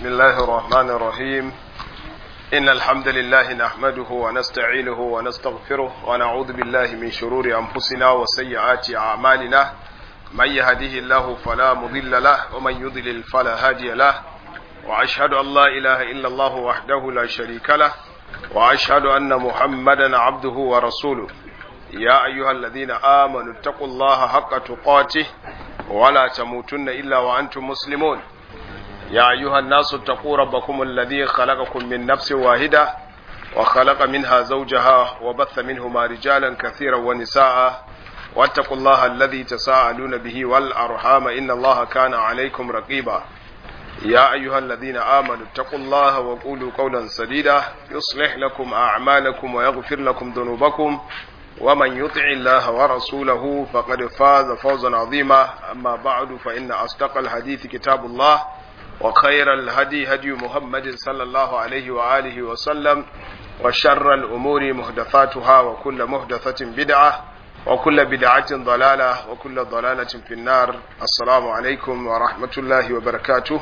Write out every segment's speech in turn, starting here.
بسم الله الرحمن الرحيم إن الحمد لله نحمده ونستعينه ونستغفره ونعوذ بالله من شرور أنفسنا وسيئات أعمالنا من يهده الله فلا مضل له ومن يضلل فلا هادي له وأشهد أن لا إله إلا الله وحده لا شريك له وأشهد أن محمدا عبده ورسوله يا أيها الذين آمنوا اتقوا الله حق تقاته ولا تموتن إلا وأنتم مسلمون يا أيها الناس اتقوا ربكم الذي خلقكم من نفس واحدة وخلق منها زوجها وبث منهما رجالا كثيرا ونساء واتقوا الله الذي تساءلون به والأرحام إن الله كان عليكم رقيبا يا أيها الذين آمنوا اتقوا الله وقولوا قولا سديدا يصلح لكم أعمالكم ويغفر لكم ذنوبكم ومن يطع الله ورسوله فقد فاز فوزا عظيما أما بعد فإن أصدق الحديث كتاب الله وخير الهدي هدي محمد صلى الله عليه وآله وسلم وشر الأمور محدثاتها وكل محدثة بدعة وكل بدعة ضلالة وكل ضلالة في النار السلام عليكم ورحمة الله وبركاته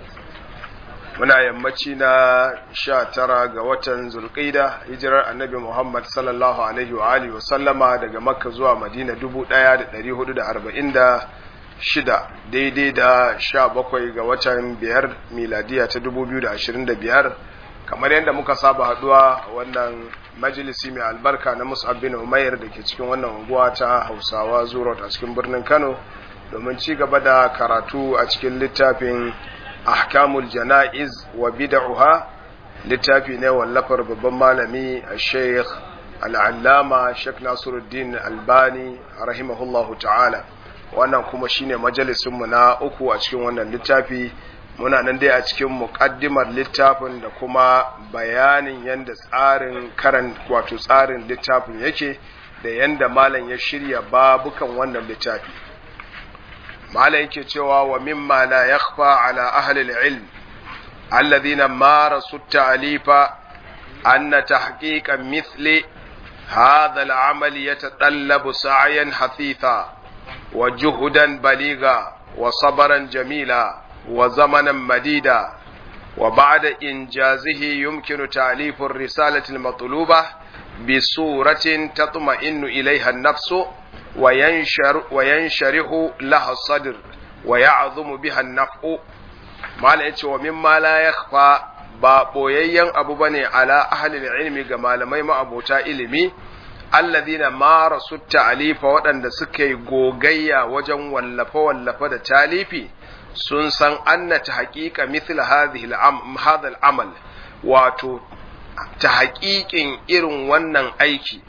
muna yammaci na sha tara ga watan zulƙida hijirar annabi muhammad sallallahu alaihi wa alihi wa sallama daga makka zuwa madina dubu ɗaya da ɗari hudu da arba'in da shida daidai da sha bakwai ga watan biyar miladiya ta dubu biyu da ashirin da biyar kamar yadda muka saba haduwa wannan majalisi mai albarka na musab bin umair da ke cikin wannan unguwa ta hausawa zurot a cikin birnin kano domin ci gaba da karatu a cikin littafin ahkamul jana'iz wa bid'uha littafi ne wallafar babban malami sheikh al'allama sheikh nasiruddin albani rahimahullahu ta'ala wannan kuma shine majalisunmu na uku a cikin wannan littafi muna nan dai a cikin muƙaddimar littafin da kuma bayanin yadda tsarin karan wato tsarin littafin yake da yadda malam ya shirya babukan wannan littafi malam yake cewa wa mimma la yakhfa ala ahli al-ilm alladhina marasu at-ta'lifa anna tahqiqa mithli hadha al-amal yatatallabu sa'yan hathitha wa juhudan baliga wa sabran jamila wa zamanan madida wa ba'da injazihi yumkinu ta'lifu ar-risalati al-matlubah بصورة تطمئن إليها النفس وينشر وينشرح لها الصدر ويعظم بها النفع ما لأيش ومما لا يخفى ba ɓoyayyen abu ba ne ala ahalil ilmi ga malamai ma'abota ilimi alladhina mara su ta'alifa waɗanda suka yi gogayya wajen wallafe-wallafe da talifi sun san annata haƙiƙa mithla hadhihi amal wato ta haƙiƙin irin wannan aiki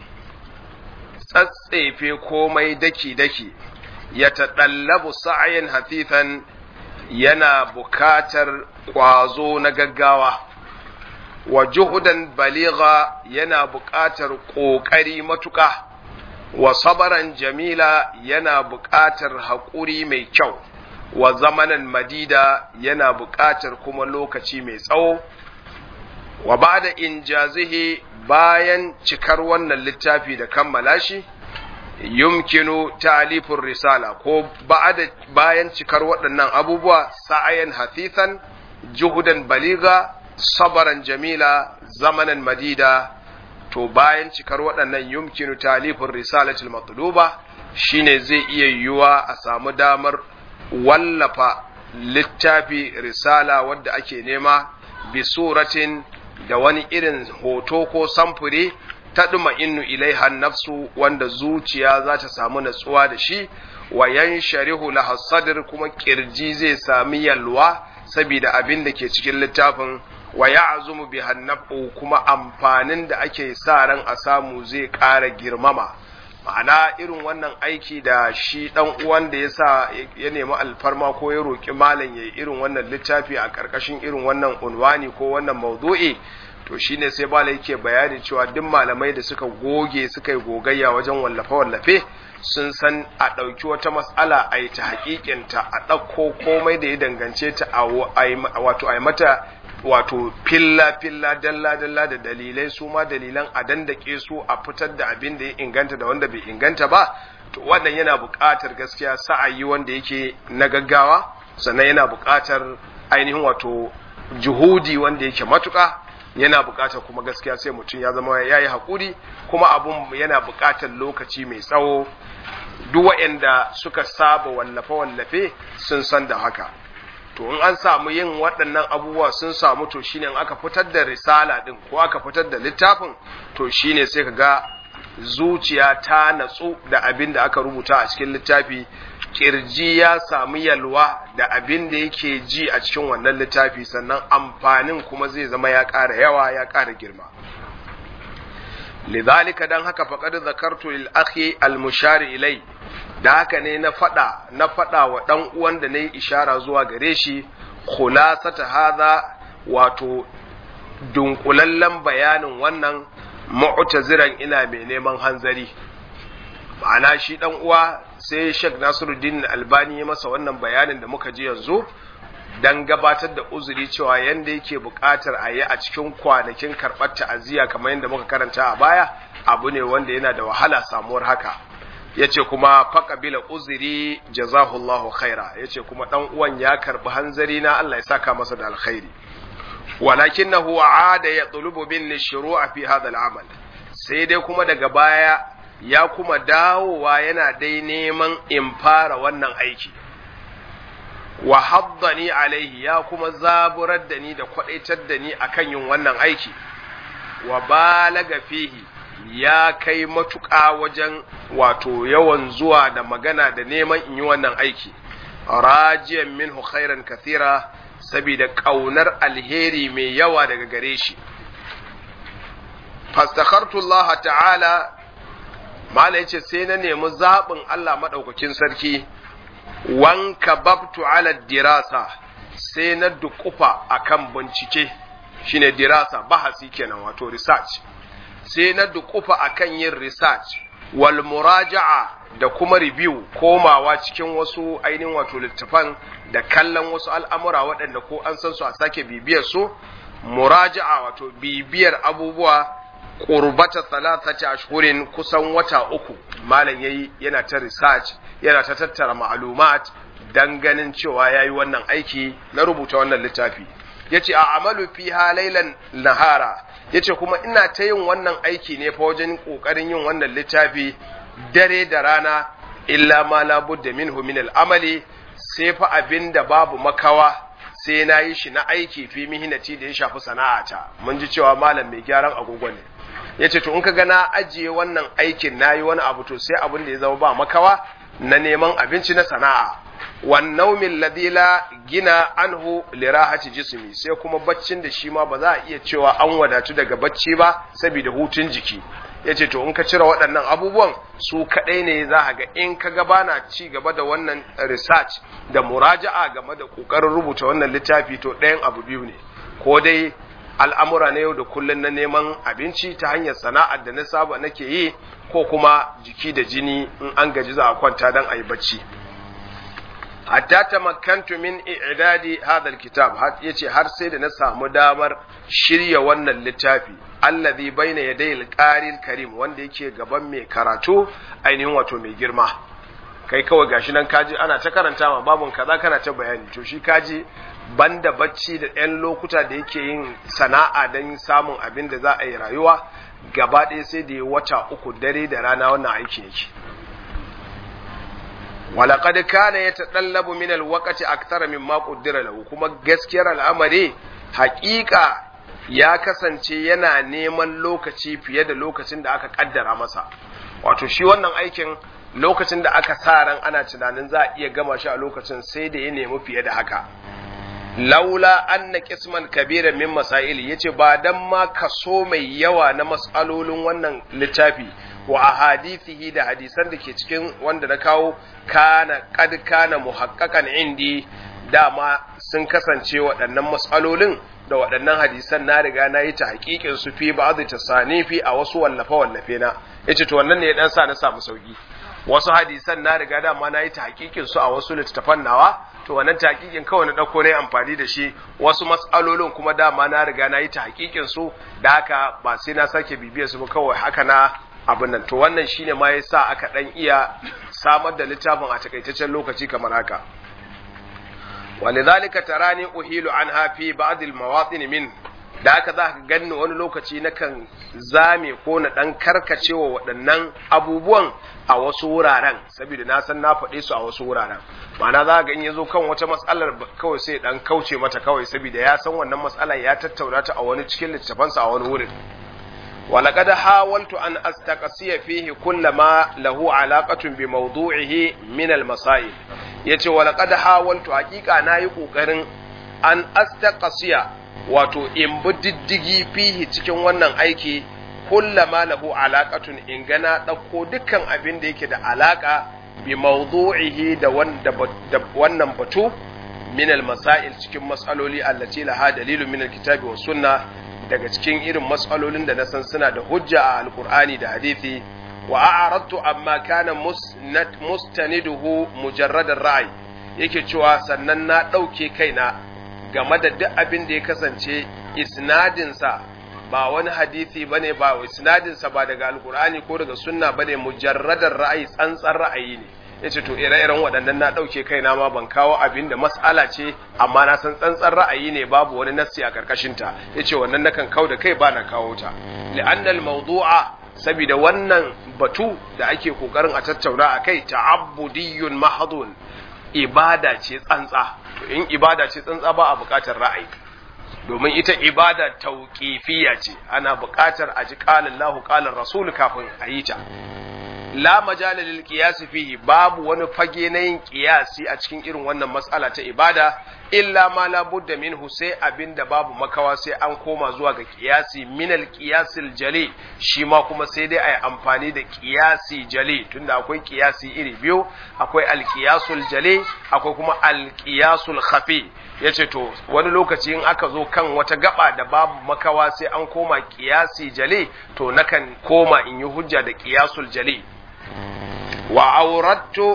tsatsefe komai daki-daki ya taɗallabu sa'ayin hafifan yana bukatar ƙwazo na gaggawa wa juhudan baliga yana buƙatar ƙoƙari matuƙa wa sabaran jamila yana buƙatar haƙuri mai kyau wa zamanan madida yana buƙatar kuma lokaci mai tsawo wa ba da injazihi bayan cikar wannan littafi da kammala shi yumkinu ta'lifur risala ko bayan cikar waɗannan abubuwa sa'ayan hafifan juhudan baliga sabaran jamila zamanan madida to bayan cikar waɗannan yumkinu ta'lifur risalatul matluba shine zai iya yiwuwa a samu damar wallafa littafi risala wadda ake nema bi suratin da wani irin hoto ko samfuri ta ɗuma innu ilaiha nafsu wanda zuciya za ta samu natsuwa da shi wa yan sharihu laha sadr kuma kirji zai sami yalwa saboda abin da ke cikin littafin wa ya'zumu bi hannafu kuma amfanin da ake sa ran a samu zai ƙara girmama ma'ana irin wannan aiki da shi dan uwan da yasa ya nemi alfarma ko ya roki malam yayi irin wannan littafi a karkashin irin wannan unwani ko wannan maudu'i to shine sai bala yake bayani cewa duk malamai da suka goge suka yi gogayya wajen wallafe wallafe sun san a ɗauki wata matsala a yi ta hakikinta a ɗauko komai da ya dangance ta a wato a yi mata wato filla filla dalla dalla da dalilai su ma dalilan a dandake su a fitar da abin da ya inganta da wanda bai inganta ba to wannan yana buƙatar gaskiya sa'ayi wanda yake na gaggawa sannan yana buƙatar ainihin wato juhudi wanda yake matuƙa yana buƙatar kuma gaskiya sai mutum ya zama ya yi haƙuri kuma abun yana buƙatar lokaci mai tsawo duk waɗanda suka saba wallafe-wallafe sun san da haka to in an samu yin waɗannan abubuwa sun samu to shine in aka fitar da risala ɗin ko aka fitar da littafin to shine sai ka ga zuciya ta natsu da abin da aka rubuta a cikin littafi kirji ya samu yalwa da abin da yake ji a cikin wannan littafi sannan amfanin kuma zai zama ya ƙara yawa ya ƙara girma lidhalika dan haka faqad zakartu lil akhi al mushari ilai da haka ne na fada na fada wa dan uwan da nayi ishara zuwa gare shi khulasata hadha wato dunkulallen bayanin wannan mu'taziran ina mai neman hanzari ma'ana shi dan uwa sai Sheikh Nasiruddin Albani ya masa wannan bayanin da muka ji yanzu dan gabatar da uzuri cewa yanda yake buƙatar a yi a cikin kwanakin karɓar ta'aziyya kamar yadda muka karanta a baya abu ne wanda yana da wahala samuwar haka yace kuma faqabila uzuri jazahullahu khaira yace kuma dan uwan ya karbi hanzari na Allah ya saka masa da alkhairi walakinahu aada yatlubu bin shuru'a fi hadha al'amal sai dai kuma daga baya ya kuma dawowa yana dai neman in fara wannan aiki wa haddani alaihi ya kuma zaburar da ni da kwadaitar da ni akan yin wannan aiki wa balaga fihi ya kai matuƙa wajen wato yawan zuwa da magana da neman in yi wannan aiki rajiyan minhu khairan kathira saboda ƙaunar alheri mai yawa daga gare shi fastakhartu Allah ta'ala mala yace sai na nemi zaɓin Allah maɗaukakin sarki wanka babtu ala dirasa sai na dukufa akan bincike shine dirasa bahasi kenan wato research sai na dukufa akan yin research wal muraja'a da kuma review komawa cikin wasu ainihin wato littafan da kallon wasu al'amura waɗanda ko an san su a sake bibiyar su muraja'a wato bibiyar abubuwa qurbata thalathati ashhurin kusan wata uku malam yayi yana ta research yana ta tattara ma'lumat dan ganin cewa yayi wannan aiki na rubuta wannan littafi yace a amalu fiha laylan nahara yace kuma ina ta yin wannan aiki ne fa wajen kokarin yin wannan littafi dare da rana illa ma la budda minhu min al-amali sai fa abinda babu makawa sai na yi shi na aiki fi mihinati da ya shafi sana'ata mun ji cewa malam mai gyaran agogo ne yace to in ka ga na ajiye wannan aikin nayi wani abu to sai abin da ya zama ba makawa na neman abinci na sana'a wan naumin ladhi la gina anhu lirahati jismi sai kuma baccin da shi ma ba za a iya cewa an wadatu daga bacci ba saboda hutun jiki yace to in ka cire waɗannan abubuwan su kaɗai ne za a ga in ka ga bana ci gaba da wannan research da muraja'a game da ƙoƙarin rubuta wannan littafi to ɗayan abu biyu ne ko dai al'amura na yau da kullum na neman abinci ta hanyar sana'ar da na saba nake yi ko kuma jiki da jini in an gaji za a kwanta don a yi bacci hatta tamakkantu min i'dadi hadha alkitab yace har sai da na samu damar shirya wannan littafi allazi baina yaday alqari karim wanda yake gaban mai karatu ainihin wato mai girma kai kawai gashi nan kaji ana ta karanta ma babun kaza kana ta bayani to shi kaji banda bacci da ɗan lokuta da yake yin sana'a don samun abin da za a yi rayuwa gaba ɗaya sai da ya wata uku dare da rana wannan aiki yake walaƙad kana ya taɗallabu min alwaqati akthara mimma qaddara lahu kuma gaskiyar al'amari haƙiƙa ya kasance yana neman lokaci fiye da lokacin da aka kaddara masa wato shi wannan aikin lokacin da aka sa ran ana tunanin za a iya gama shi a lokacin sai da ya nemi fiye da haka laula anna qisman kabiran min masail yace ba dan ma kaso mai yawa na mas'alolin wannan littafi wa ahadithihi da hadisan da ke cikin wanda na kawo kana kad kana muhaqqaqan indi dama sun kasance waɗannan mas'alolin da waɗannan hadisan na riga na yi ta haƙiƙin su fi ba'd tasanifi a wasu wallafe wallafe na yace to wannan ne ya dan sa na samu sauki wasu hadisan na riga dama na yi ta haƙiƙin su a wasu littattafan nawa to wannan tahqiqin kawai na dauko ne amfani da shi wasu mas'alolin kuma dama na riga na yi tahqiqin su da haka ba sai na sake bibiyar su ba kawai haka na abin nan to wannan shine ma yasa aka dan iya samar da littafin a takaitaccen lokaci kamar haka walidhalika tarani uhilu anha fi ba'd al-mawatin min da aka za ka ganni wani lokaci na kan zame ko na ɗan karkacewa waɗannan abubuwan a wasu wuraren saboda na san na faɗe su a wasu wuraren ma'ana za ga in ya zo kan wata matsalar kawai sai ɗan kauce mata kawai saboda ya san wannan matsalar ya tattauna ta a wani cikin littafansa a wani wurin ولقد حاولت أن أستقصي فيه كل ما له علاقة بموضوعه من المسائل yace walaqad hawaltu haqiqa nayi kokarin an astaqsiya wato in bi diddigi fihi cikin wannan aiki kullama lahu alaqatun in gana dauko dukkan abin da yake da alaka bi mawdu'ihi da wannan batu min al-masail cikin mas'aloli allati laha dalilu min al-kitabi was sunnah daga cikin irin matsalolin da na san suna da hujja a alkur'ani da hadithi wa a'aradtu amma kana mustaniduhu mujarradar ra'ayi yake cewa sannan na ɗauke kaina game da duk abin da ya kasance isnadinsa ba wani hadithi bane ba isnadinsa ba daga alkur'ani ko daga sunna bane mujarradar ra'ayi tsantsan ra'ayi ne yace to ire-iren waɗannan na ɗauke kaina ma ban kawo abin da mas'ala ce amma na san tsantsan ra'ayi ne babu wani nassi a karkashin ta yace wannan nakan kau da kai ba na kawo ta li'annal mawdu'a saboda wannan batu da ake kokarin a tattauna akai ta'abbudiyyun mahdun ibada ce tsantsa to in ibada ce tsantsa ba a buƙatar ra'ayi domin ita ibada tauqifiyya ce ana buƙatar a ji qala Allahu qala Rasul kafin a yi ta la majala lil qiyas fihi babu wani fage na yin qiyasi a cikin irin wannan mas'ala ta ibada illa ma la budda minhu sai abinda babu makawa sai an koma zuwa ga qiyasi min al qiyasil jali shi ma kuma sai dai ayi amfani da qiyasi jali tunda akwai qiyasi iri biyu akwai al qiyasul jali akwai kuma al qiyasul khafi yace to wani lokaci in aka zo kan wata gaba da babu makawa sai an koma qiyasi jali to nakan koma in yi hujja da qiyasul jali wa aurattu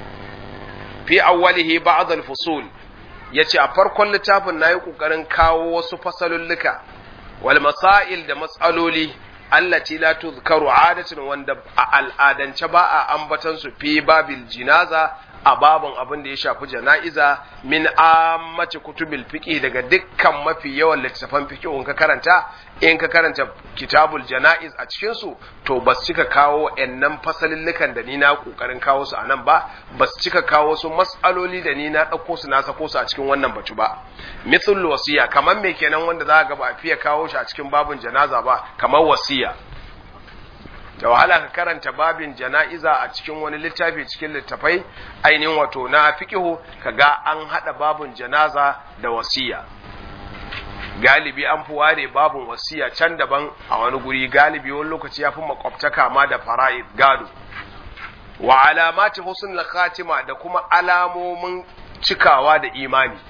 fi awwalihi ba'd al-fusul yace a farkon littafin nayi kokarin kawo wasu fasalulluka wal masail da mas'aloli allati la tuzkaru adatan wanda a al'adance ba a ambatan su fi babil jinaza a babun abin da ya shafi jana'iza min ammati kutubil fiqh daga dukkan mafi yawan littafan fiqh in ka karanta in ka karanta kitabul jana'iz a cikin su to ba su cika kawo ennan fasalillukan da ni na kokarin kawo su anan ba ba su cika kawo su mas'aloli da ni na dauko su na sako su a cikin wannan batu ba mithl wasiya kamar me kenan wanda za ga ba a fiye kawo shi a cikin babun janaza ba kamar wasiya da wahala ka karanta babin jana'iza a cikin wani littafi cikin littafai ainihin wato na fiqihu kaga an hada babin janaza da wasiya galibi an fi ware babin wasiya can daban a wani guri galibi wani lokaci ya fi makwabtaka ma da fara'id gado wa alamati husnul khatima da kuma alamomin cikawa da imani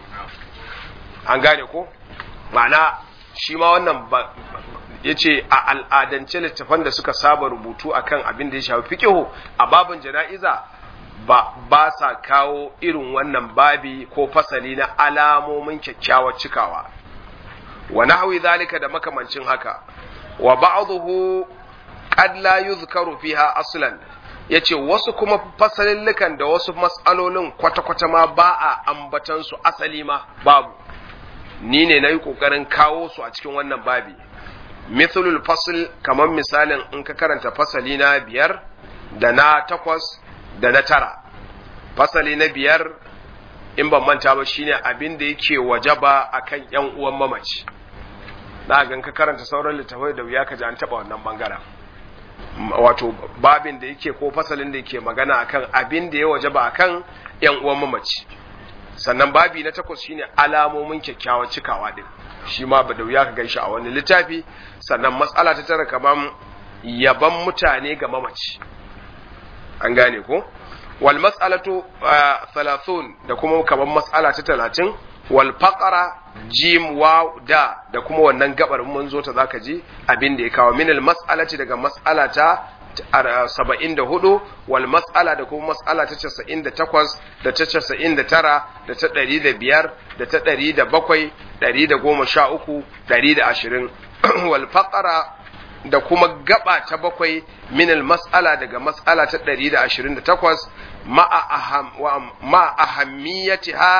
an gane ko ma'ana shi ma wannan ya ce a al'adance littafan da suka saba rubutu akan abin da ya shafi fikihu a babin jana'iza ba ba sa kawo irin wannan babi ko fasali na alamomin kyakkyawar cikawa wa nahwi zalika da makamancin haka wa ba'dhu qad la yuzkaru fiha aslan yace wasu kuma fasalillukan da wasu mas'alolin kwata-kwata ma ba a ambatan su asali ma babu ni ne na yi ƙoƙarin kawo su a cikin wannan babi mithlul fasl kamar misalin in ka karanta fasali na biyar da na takwas da na tara fasali na biyar in ban manta ba shine abin da yake wajaba akan yan uwan mamaci na gan ka karanta sauran littafai da wuya ka ji an taba wannan bangaren wato babin da yake ko fasalin da yake magana akan abin da ya wajaba akan yan uwan mamaci sannan babi na takwas shine alamomin kyakkyawar cikawa din shi ma ba da wuya ka ganshi a wani littafi sannan matsala ta tara kaman yaban mutane ga mamaci an gane ko wal mas'alatu 30 da kuma kaman mas'ala ta 30 wal faqara jim wa da da kuma wannan gabar mun zo ta zaka ji abin da ya kawo min al mas'alati daga mas'ala ta saba'in da hudu wal mas'ala da kuma mas'ala ta casa'in da takwas da ta casa'in da tara da ta ɗari da biyar da ta ɗari da bakwai ɗari da goma sha uku ɗari da ashirin wal faƙara da kuma gaba ta bakwai minal mas'ala daga mas'ala ta ɗari da ashirin da takwas ma'a ahammiyatiha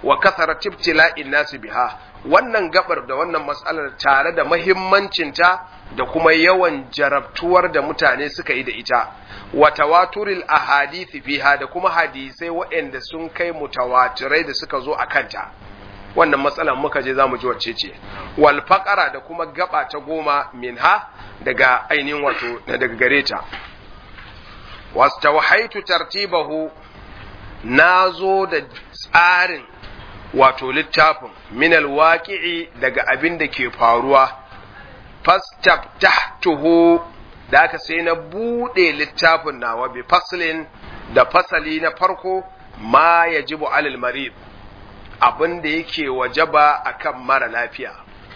wa kasarat ibtila'in nasi biha wannan gabar da wannan mas'alar tare da mahimmancinta da kuma yawan jarabtuwar da mutane suka yi da ita wa tawaturil ahadithi fiha da kuma hadisai waɗanda sun kai mutawatirai da suka zo a kanta wannan matsalar muka je za mu ji wacce ce wal faqara da kuma gaba ta goma minha daga ainihin wato daga gare ta wastawhaitu tartibahu nazo da tsarin wato littafin minal waqi'i daga abin da ke faruwa fastaftahtuhu da aka sai na bude littafin nawa bi faslin da fasali na farko ma yajibu alal marid abin da yake wajaba akan mara lafiya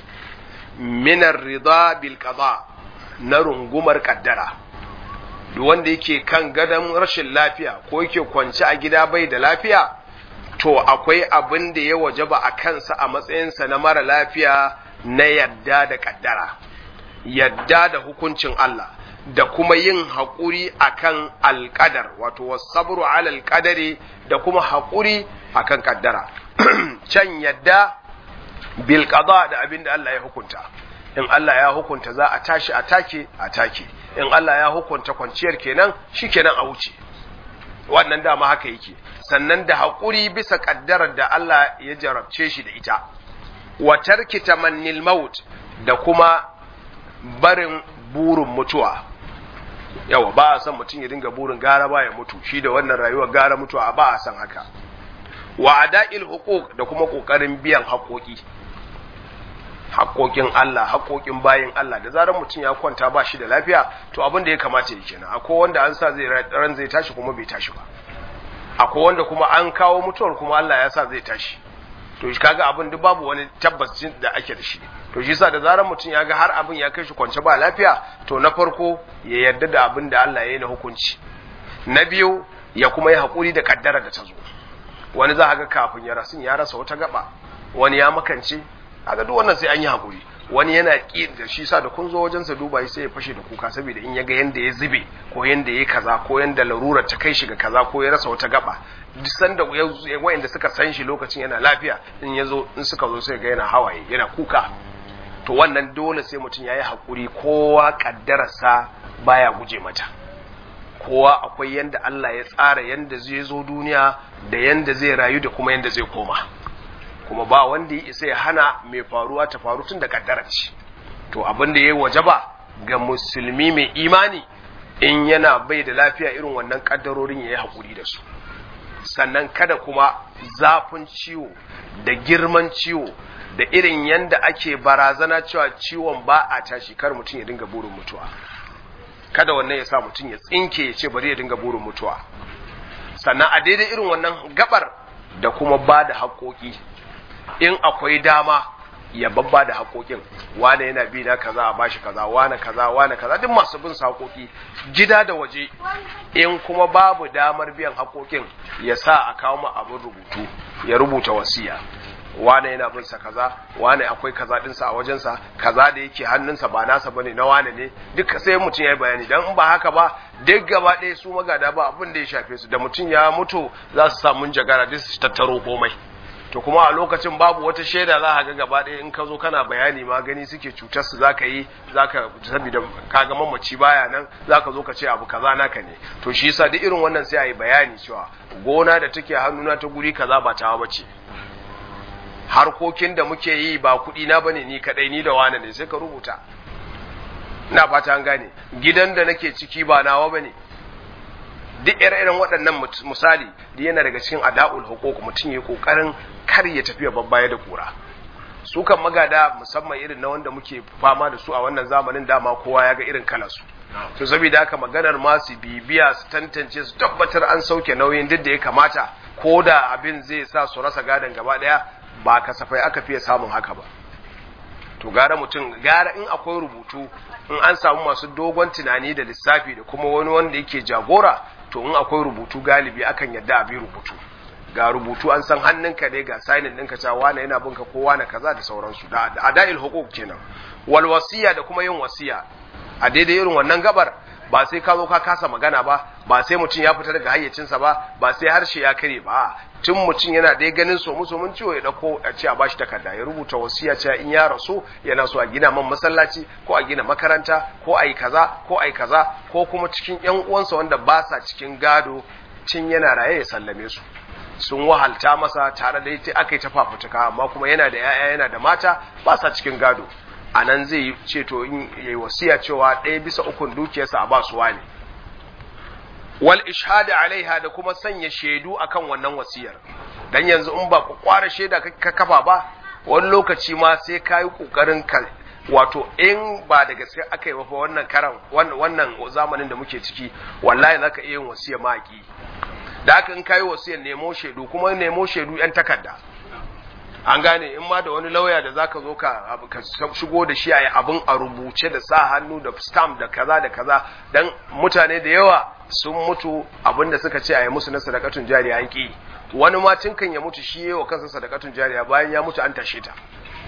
minar rida bil qada na rungumar kaddara duk wanda yake kan gadon rashin lafiya ko yake kwance a gida bai da lafiya to akwai abin da ya wajaba a kansa a matsayinsa na mara lafiya na yadda da kaddara yadda da hukuncin Allah da kuma yin haƙuri akan alƙadar wato wasabru ala alƙadari da kuma haƙuri akan kaddara can yadda bil qada da abin da Allah ya hukunta in Allah ya hukunta za a tashi a take a take in Allah ya hukunta kwanciyar kenan shikenan a wuce wannan dama haka yake sannan da haƙuri bisa ƙaddarar da Allah ya jarabce shi da ita wa tarki tamannil maut da kuma barin burin mutuwa yawa ba a san mutum ya dinga burin gara ba ya mutu shi da wannan rayuwar gara mutuwa ba a san haka wa ada'il huquq da kuma kokarin biyan haƙoƙi haƙoƙin Allah haƙoƙin bayin Allah da zarar mutum ya kwanta ba shi da lafiya to abin da ya kamata ya kenan akwai wanda an sa zai ran zai tashi kuma bai tashi ba akwai wanda kuma an kawo mutuwar kuma Allah ya sa zai tashi to shi kaga abin duk babu wani tabbacin da ake da shi to shi yasa da zarar mutum ya ga har abin ya kai shi kwance ba lafiya to na farko ya yarda da abin da Allah ya yi na hukunci na biyu ya kuma yi haƙuri da kaddara da ta zo wani za ga kafin ya rasu ya rasa wata gaba wani ya makance kaga duk wannan sai an yi hakuri wani yana ki da shi sa da kun zo wajen sa duba sai ya fashe da kuka saboda in ya ga yanda ya zube ko yanda ya kaza ko yanda larurar ta kai shi ga kaza ko ya rasa wata gaba duk sanda wayanda suka san shi lokacin yana lafiya in ya zo in suka zo sai ga yana hawaye yana kuka to wannan dole sai mutum ya yi hakuri kowa kaddararsa baya guje mata kowa akwai yanda Allah ya tsara yanda zai zo duniya da yanda zai rayu da kuma yanda zai koma kuma ba wanda ya isa ya hana mai faruwa ta faru tun da kaddara ce to abin da ya wajaba ga musulmi mai imani in yana bai da lafiya irin wannan kaddarorin ya yi haƙuri da su sannan kada kuma zafin ciwo da girman ciwo da irin yanda ake barazana cewa ciwon ba a tashi kar mutum ya dinga burin mutuwa kada wannan ya sa mutum ya tsinke ya ce bari ya dinga burin mutuwa sannan a daidai irin wannan gabar da kuma ba da haƙoƙi in akwai dama ya babba da haƙoƙin wane yana bi na kaza a bashi kaza wane kaza wane kaza duk masu bin haƙoƙi gida da waje in kuma babu damar biyan haƙoƙin ya sa a kawo ma abin rubutu ya rubuta wasiya wane yana bin sa kaza wane akwai kaza dinsa a wajensa kaza da yake hannunsa ba nasa bane na wane ne duk sai mutum ya yi bayani dan in ba haka ba duk gaba ɗaya su magada ba abin da ya shafe su da mutum ya mutu za su samu jagara duk su tattaro komai to kuma a lokacin babu wata shaida za ka ga gaba ɗaya in ka zo kana bayani ma gani suke cutar su zaka yi zaka saboda kaga mamaci baya nan zaka zo ka ce abu kaza naka ne to shi yasa duk irin wannan sai a yi bayani cewa gona da take hannuna ta guri kaza ba tawa bace harkokin da muke yi ba kuɗi na bane ni kadai ni da wani ne sai ka rubuta ina fata an gane gidan da nake ciki ba nawa bane duk ire-iren waɗannan misali da yana daga cikin ada'ul hukuk mutum ya kokarin kar ya tafiya babbaya da kura su kan magada musamman irin na wanda muke fama da su a wannan zamanin dama kowa ya ga irin kalarsu to saboda haka maganar ma su bibiya su tantance su tabbatar an sauke nauyin duk da ya kamata ko da abin zai sa su rasa gadon gaba daya ba kasafai aka fiye samun haka ba to gara mutum gara in akwai rubutu in an samu masu dogon tunani da lissafi da kuma wani wanda yake jagora to in akwai rubutu galibi akan yadda a bi rubutu ga rubutu an san hannunka ne ga sainin ɗinka cewa wane yana binka ko wane kaza da sauransu da ada'il hukuk kenan wal wasiya da kuma yin wasiya a daidai irin wannan gabar ba sai ka zo ka kasa magana ba ba sai mutum ya fita daga hayyacinsa ba ba sai harshe ya kare ba tun mutum yana dai ganin so musu mun ciwo ya dauko a ce a bashi takarda ya rubuta wasiya cewa in ya rasu yana so a gina man masallaci ko a gina makaranta ko a yi kaza ko a yi kaza ko kuma cikin yan uwansa wanda ba sa cikin gado cin yana raye ya sallame su sun wahalta masa tare da ita aka yi ta fafutuka amma kuma yana da 'ya'ya yana da mata ba sa cikin gado a nan zai yi ce to in yi wasiya cewa ɗaya bisa ukun dukiyarsa a ba su wani wal ishhadu alaiha da kuma sanya shaidu akan wannan wasiyar dan yanzu in ba ku kwara shaida ka kafa ba wani lokaci ma sai ka yi kokarin ka wato in ba da gaske aka yi ba wannan karan wannan zamanin da muke ciki wallahi zaka iya yin wasiya maki da haka in kayi wasiyar nemo shaidu kuma nemo shaidu yan takarda an gane in ma da wani lauya da zaka zo ka shigo da shi a abin a rubuce da sa hannu da stamp da kaza da kaza dan mutane da yawa sun mutu abin da suka ce a yi musu na sadakatun jariya an ki wani ma tun kan ya mutu shi wa kansa sadakatun jariya bayan ya mutu an tashe ta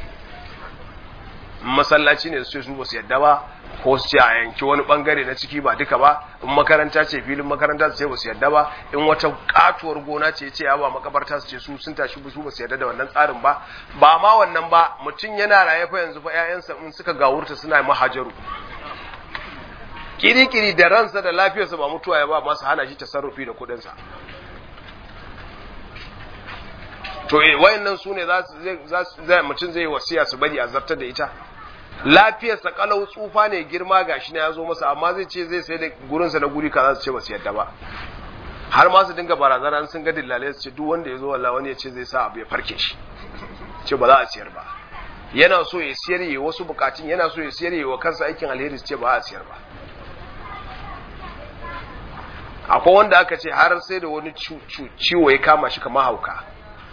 masallaci ne su ce su ba su yadda ba ko su ce a yanki wani bangare na ciki ba duka ba in makaranta ce filin makaranta su ce ba su yadda ba in wata katuwar gona ce ce ya ba makabarta su ce su sun tashi su ba su yadda da wannan tsarin ba ba ma wannan ba mutum yana raye fa yanzu fa ƴaƴansa in suka gawurta suna mahajaru kiri-kiri da ransa da lafiyarsa ba mutuwa ya ba masu hana shi tasarrufi da kuɗinsa to wayannan su ne za mutum zai wasiya su bari a zartar da ita lafiyarsa kalau tsufa ne girma gashi ne ya zo masa amma zai ce zai sai da gurinsa na guri kaza su ce ba su yadda ba har ma su dinga barazana sun ga dillalai su ce duk wanda ya zo wallahi wani ya ce zai sa abu ya farke shi ce ba za a siyar ba yana so ya siyar yi wasu bukatun yana so ya siyar yi wa kansa aikin alheri su ce ba a siyar ba akwai wanda aka ce har sai da wani ciwo ya kama shi kamar hauka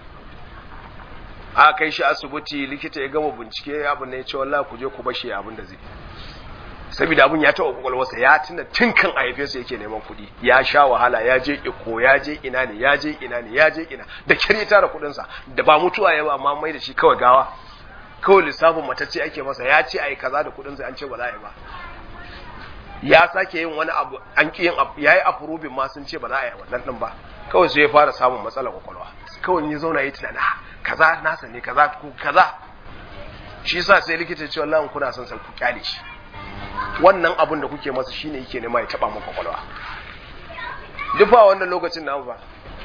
a kai shi asibiti likita ya gama bincike abin da ya ce wallahi ku je ku bashi abin da zai saboda abin ya taɓa kwakwalwarsa ya tuna tun kan a haife sa yake neman kuɗi ya sha wahala ya je iko ya je ina ne ya je ina ne ya je ina da kyar ya tara kuɗinsa da ba mutuwa ya ba amma mai da shi kawai gawa kawai lissafin matacce ake masa ya ce a yi kaza da kuɗinsa an ce ba za a yi ba ya sake yin wani abu an ƙi yin ya yi afurubin ma sun ce ba za a yi wannan ɗin ba kawai sai ya fara samun matsalar kwakwalwa kawai ya zauna ya tunana kaza nasa ne kaza ku kaza shi yasa sai likita ya ce wallahi kuna son san ku kyale shi wannan abun da kuke masa shine yake nema ya taba maka kwakwalwa duk ba wannan lokacin nan ba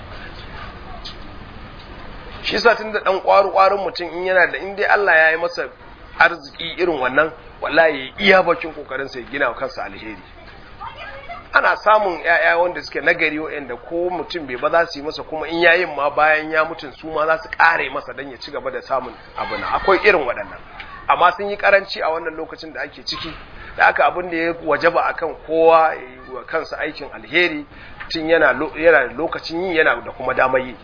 shi yasa tunda dan kwaru kwarun mutum in yana da in dai Allah ya yi masa arziki irin wannan wallahi ya iya bakin kokarin sa ya gina wa kansa alheri ana samun ‘ya'ya wanda suke nagari waɗanda ko mutum bai ba za su yi masa kuma in yayin ma bayan ya mutun su ma za su ƙare masa don ya ci gaba da samun abu na akwai irin waɗannan amma sun yi karanci a wannan lokacin da ake ciki da aka abin da ya wajaba akan kowa wa kansa aikin alheri tun yana da lokacin yi yana da kuma damar yi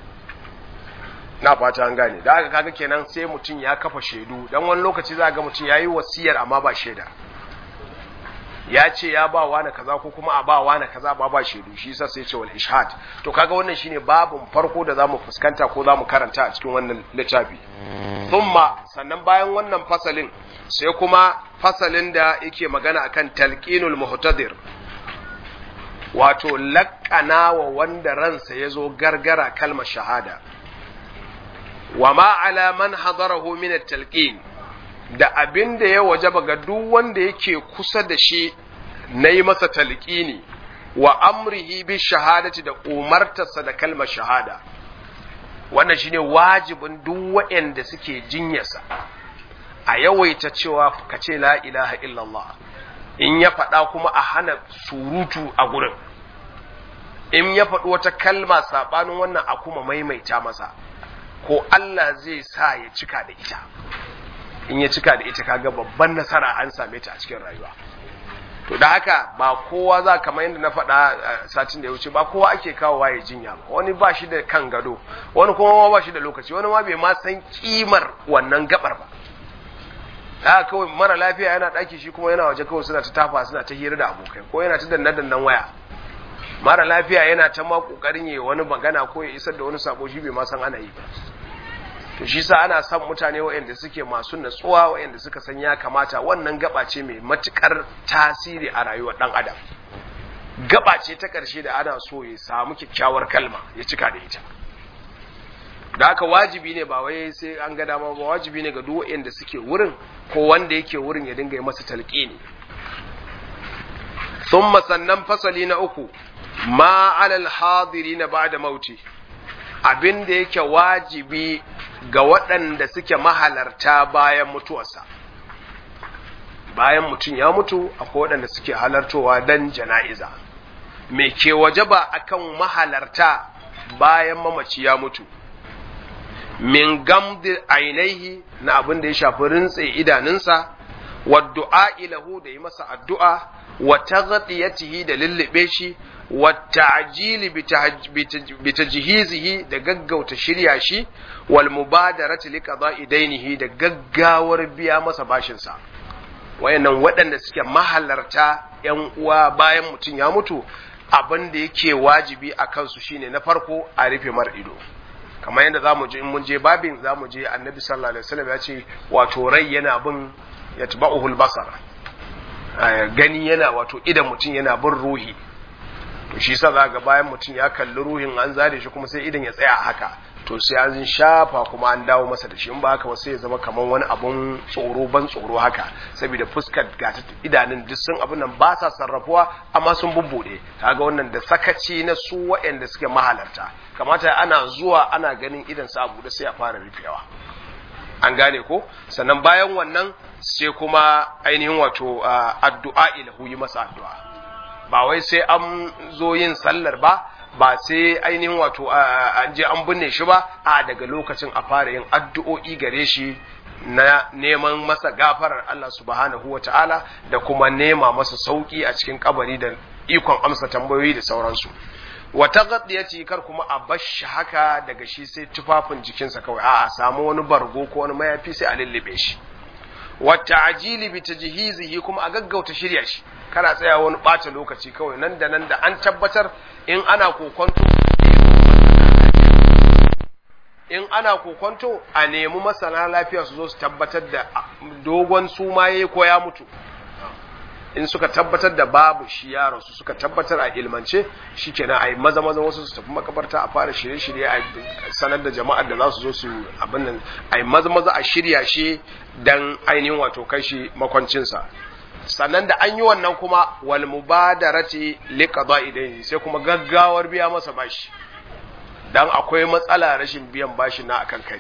na fata an gane da aka kaga kenan sai mutum ya kafa shaidu dan wani lokaci za ga mutum ya yi wasiyar amma ba shaida ya ce ya ba wa na kaza ko kuma a ba wa na kaza ba ba shaidu shi yasa sai ce wal ishhad to kaga wannan shine babun farko da zamu fuskanta ko zamu karanta a cikin wannan littafi thumma sannan bayan wannan fasalin sai kuma fasalin da yake magana akan talqinul muhtadir wato laƙana wa wanda ransa ya zo gargara kalmar shahada wa ma ala man hadarahu min at-talqin da abin da ya wajaba ga duk wanda yake kusa da shi na yi masa talqini wa amrihi bi shahadati da umartarsa da kalmar shahada wannan shine wajibin duk waɗanda suke jinyarsa a yawaita cewa ka ce la ilaha illallah in ya faɗa kuma a hana surutu a gurin in ya faɗi wata kalma saɓanin wannan a kuma maimaita masa ko Allah zai sa ya cika da ita in ya cika da ita kaga babban nasara an same ta a cikin rayuwa to da haka ba kowa za kamar yadda na faɗa satin da ya wuce ba kowa ake kawo waye jinya ba wani ba shi da kan gado wani kuma ba shi da lokaci wani ma bai ma san kimar wannan gabar ba da kawai mara lafiya yana ɗaki shi kuma yana waje kawai suna ta tafa suna ta hira da abokai ko yana ta danna dannan waya mara lafiya yana ta ma kokarin yi wani magana ko ya isar da wani sako shi bai ma san ana yi ba to shi sa ana son mutane waɗanda suke masu natsuwa waɗanda suka san ya kamata wannan gaba ce mai matukar tasiri a rayuwar ɗan adam gaba ce ta ƙarshe da ana so ya samu kyakkyawar kalma ya cika da ita da haka wajibi ne ba wai sai an ga dama ba wajibi ne ga duk waɗanda suke wurin ko wanda yake wurin ya dinga yi masa talqini thumma sannan fasali na uku ma alal hadirin ba'da mauti abin da yake wajibi ga waɗanda suke mahalarta bayan mutuwarsa bayan mutum ya mutu akwai waɗanda suke halartowa dan jana'iza me ke waje ba akan mahalarta bayan mamaci ya mutu min gamdi ainihi na abin da ya shafi rintse idanunsa wa du'a lahu da yi masa addu'a wa taghtiyatihi da lullube shi wa ta'jili bi tajhizihi da gaggauta shirya shi wal mubadarati li qada'i dainihi da gaggawar biya masa bashin sa wayannan waɗanda suke mahalarta yan uwa bayan mutum ya mutu abin da yake wajibi a kansu shine na farko a rufe mar ido kamar yadda zamu je in mun je babin zamu je annabi sallallahu alaihi wasallam ya ce wato rai yana bin yatba'uhul basar gani yana wato idan mutum yana bin ruhi to shi sa ga bayan mutum ya kalli ruhin an zare shi kuma sai idan ya tsaya haka to sai an shafa kuma an dawo masa da shi in ba haka ba sai ya zama kamar wani abun tsoro ban tsoro haka saboda fuskar gata idanun duk sun abin nan ba sa sarrafuwa amma sun bubbude kaga wannan da sakaci na su waɗanda suke mahalarta kamata ana zuwa ana ganin idan sa abu da sai a fara rufewa an gane ko sannan bayan wannan sai kuma ainihin wato addu'a ilahu yi masa addu'a ba wai sai an zo yin sallar ba ba sai ainihin wato an je an binne shi ba a daga lokacin a fara yin addu'o'i gare shi na neman masa gafarar Allah subhanahu wa ta'ala da kuma nema masa sauki a cikin kabari da ikon amsa tambayoyi da sauransu wata gaddiyati kar kuma a bashi haka daga shi sai tufafin jikinsa kawai a samu wani bargo ko wani mayafi sai a lullube shi wata ajili bi tajhizihi kuma a gaggauta shirya shi kana tsaya wani ɓata lokaci kawai nan da nan da an tabbatar in ana kokonto in ana kokonto a nemi masana lafiya su zo su tabbatar da dogon sumaye ko ya mutu in suka tabbatar da babu shi ya rasu suka tabbatar a ilmance shi kenan a yi maza maza wasu su tafi makabarta a fara shirye-shirye a sanar da jama'ar da za su zo su abin nan a yi maza maza a shirya shi dan ainihin wato kai shi makwancinsa sannan da an yi wannan kuma wal mubadarati li qada'i sai kuma gaggawar biya masa bashi dan akwai matsala rashin biyan bashi na akan kari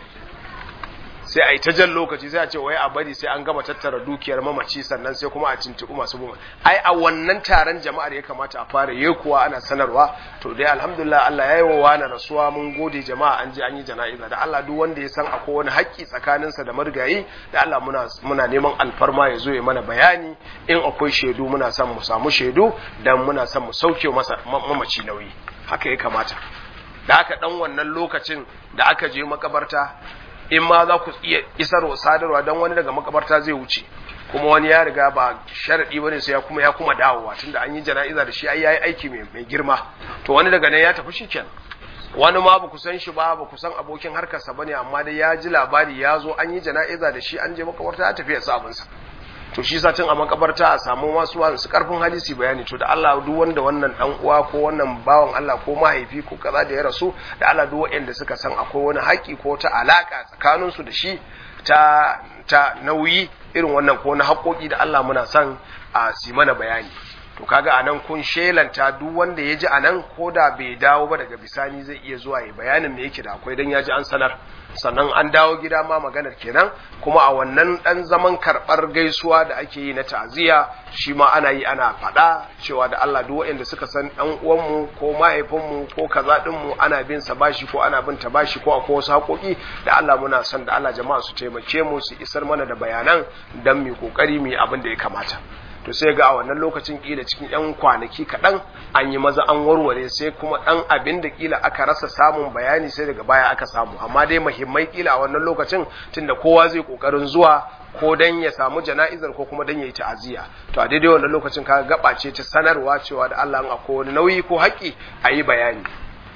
sai a yi ta jan lokaci sai a ce wai a bari sai an gama tattara dukiyar mamaci sannan sai kuma a cintiku masu buma ai a wannan taron jama'ar ya kamata a fara yi kuwa ana sanarwa to dai alhamdulillah Allah ya yi wa wani rasuwa mun gode jama'a an je an yi jana'iza da Allah duk wanda ya san akwai wani haƙƙi tsakaninsa da marigayi da Allah muna muna neman alfarma ya zo ya mana bayani in akwai shaidu muna son mu samu shaidu dan muna son mu sauke masa mamaci nauyi haka ya kamata da aka dan wannan lokacin da aka je makabarta in ma za ku iya isarwa sadarwa don wani daga makabarta zai wuce kuma wani ya riga ba sharadi bane sai ya kuma ya kuma dawowa tunda an yi jana'iza da shi ai yayi aiki mai mai girma to wani daga nan ya tafi shikenan wani ma ba ku san shi ba ba ku san abokin harkarsa bane amma dai ya ji labari ya zo an yi jana'iza da shi an je makabarta ya tafi ya sa abinsa to shi sa tun a makabarta a samu masu su karfin hadisi bayani to da Allah duk wanda wannan dan uwa ko wannan bawan Allah ko mahaifi ko kaza da ya rasu da Allah duk waɗanda suka san akwai wani haƙi ko ta alaka tsakanin su da shi ta ta nauyi irin wannan ko na haƙoƙi da Allah muna son a si mana bayani to kaga anan kun shelanta duk wanda ya ji anan ko da bai dawo ba daga bisani zai iya zuwa ya bayanin me yake da akwai dan ya ji an sanar sannan an dawo gida ma maganar kenan kuma a wannan dan zaman karɓar gaisuwa da ake yi na ta'aziyya shi ma ana yi ana faɗa cewa da Allah duk waɗanda suka san ɗan uwanmu ko mahaifinmu ko kaza ɗinmu ana bin sa bashi ko ana bin ta bashi ko akwai wasu haƙoƙi da Allah muna son da Allah jama'a su taimake mu su isar mana da bayanan dan mu kokari mu yi abin da ya kamata to sai ga a wannan lokacin kila cikin yan kwanaki kaɗan an yi maza an warware sai kuma ɗan abin da kila aka rasa samun bayani sai daga baya aka samu amma dai muhimmai kila a wannan lokacin tunda kowa zai kokarin zuwa ko dan ya samu jana'izar ko kuma dan ya yi ta'aziyya to a daidai wannan lokacin kaga gaba ce ta sanarwa cewa da Allah an akwai wani nauyi ko haƙƙi a yi bayani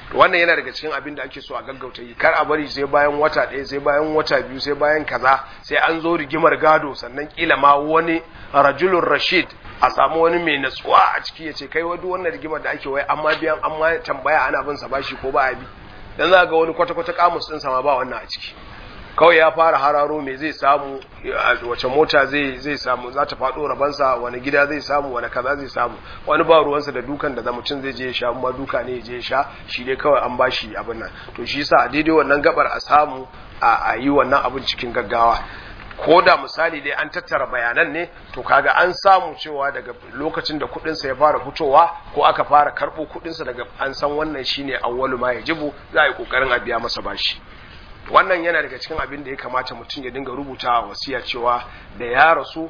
wannan yana daga cikin abin da ake so a gaggauta yi kar a bari sai bayan wata ɗaya sai bayan wata biyu sai bayan kaza sai an zo rigimar gado sannan kila ma wani rajulun rashid a samu wani mai natsuwa a ciki ya ce kai wadu wannan rigimar da ake wai amma biyan amma tambaya ana bin sa bashi ko ba a bi dan za ga wani kwata-kwata kamus ɗin ma ba wannan a ciki kawai ya fara hararo me zai samu wace mota zai zai samu za ta faɗo rabansa wani gida zai samu wani kaza zai samu wani ba ruwansa da dukan da mutum zai je ya sha amma duka ne ya je ya sha shi dai kawai an bashi abin nan to shi yasa a daidai wannan gabar a samu a yi wannan abin cikin gaggawa ko da misali dai an tattara bayanan ne to kaga an samu cewa daga lokacin da kudinsa ya fara fitowa ko aka fara karɓo kudinsa daga an san wannan shine awwalu ma yajibu za a yi kokarin a biya masa bashi wannan yana daga cikin abin da ya kamata mutum ya dinga rubuta a wasiya cewa da ya rasu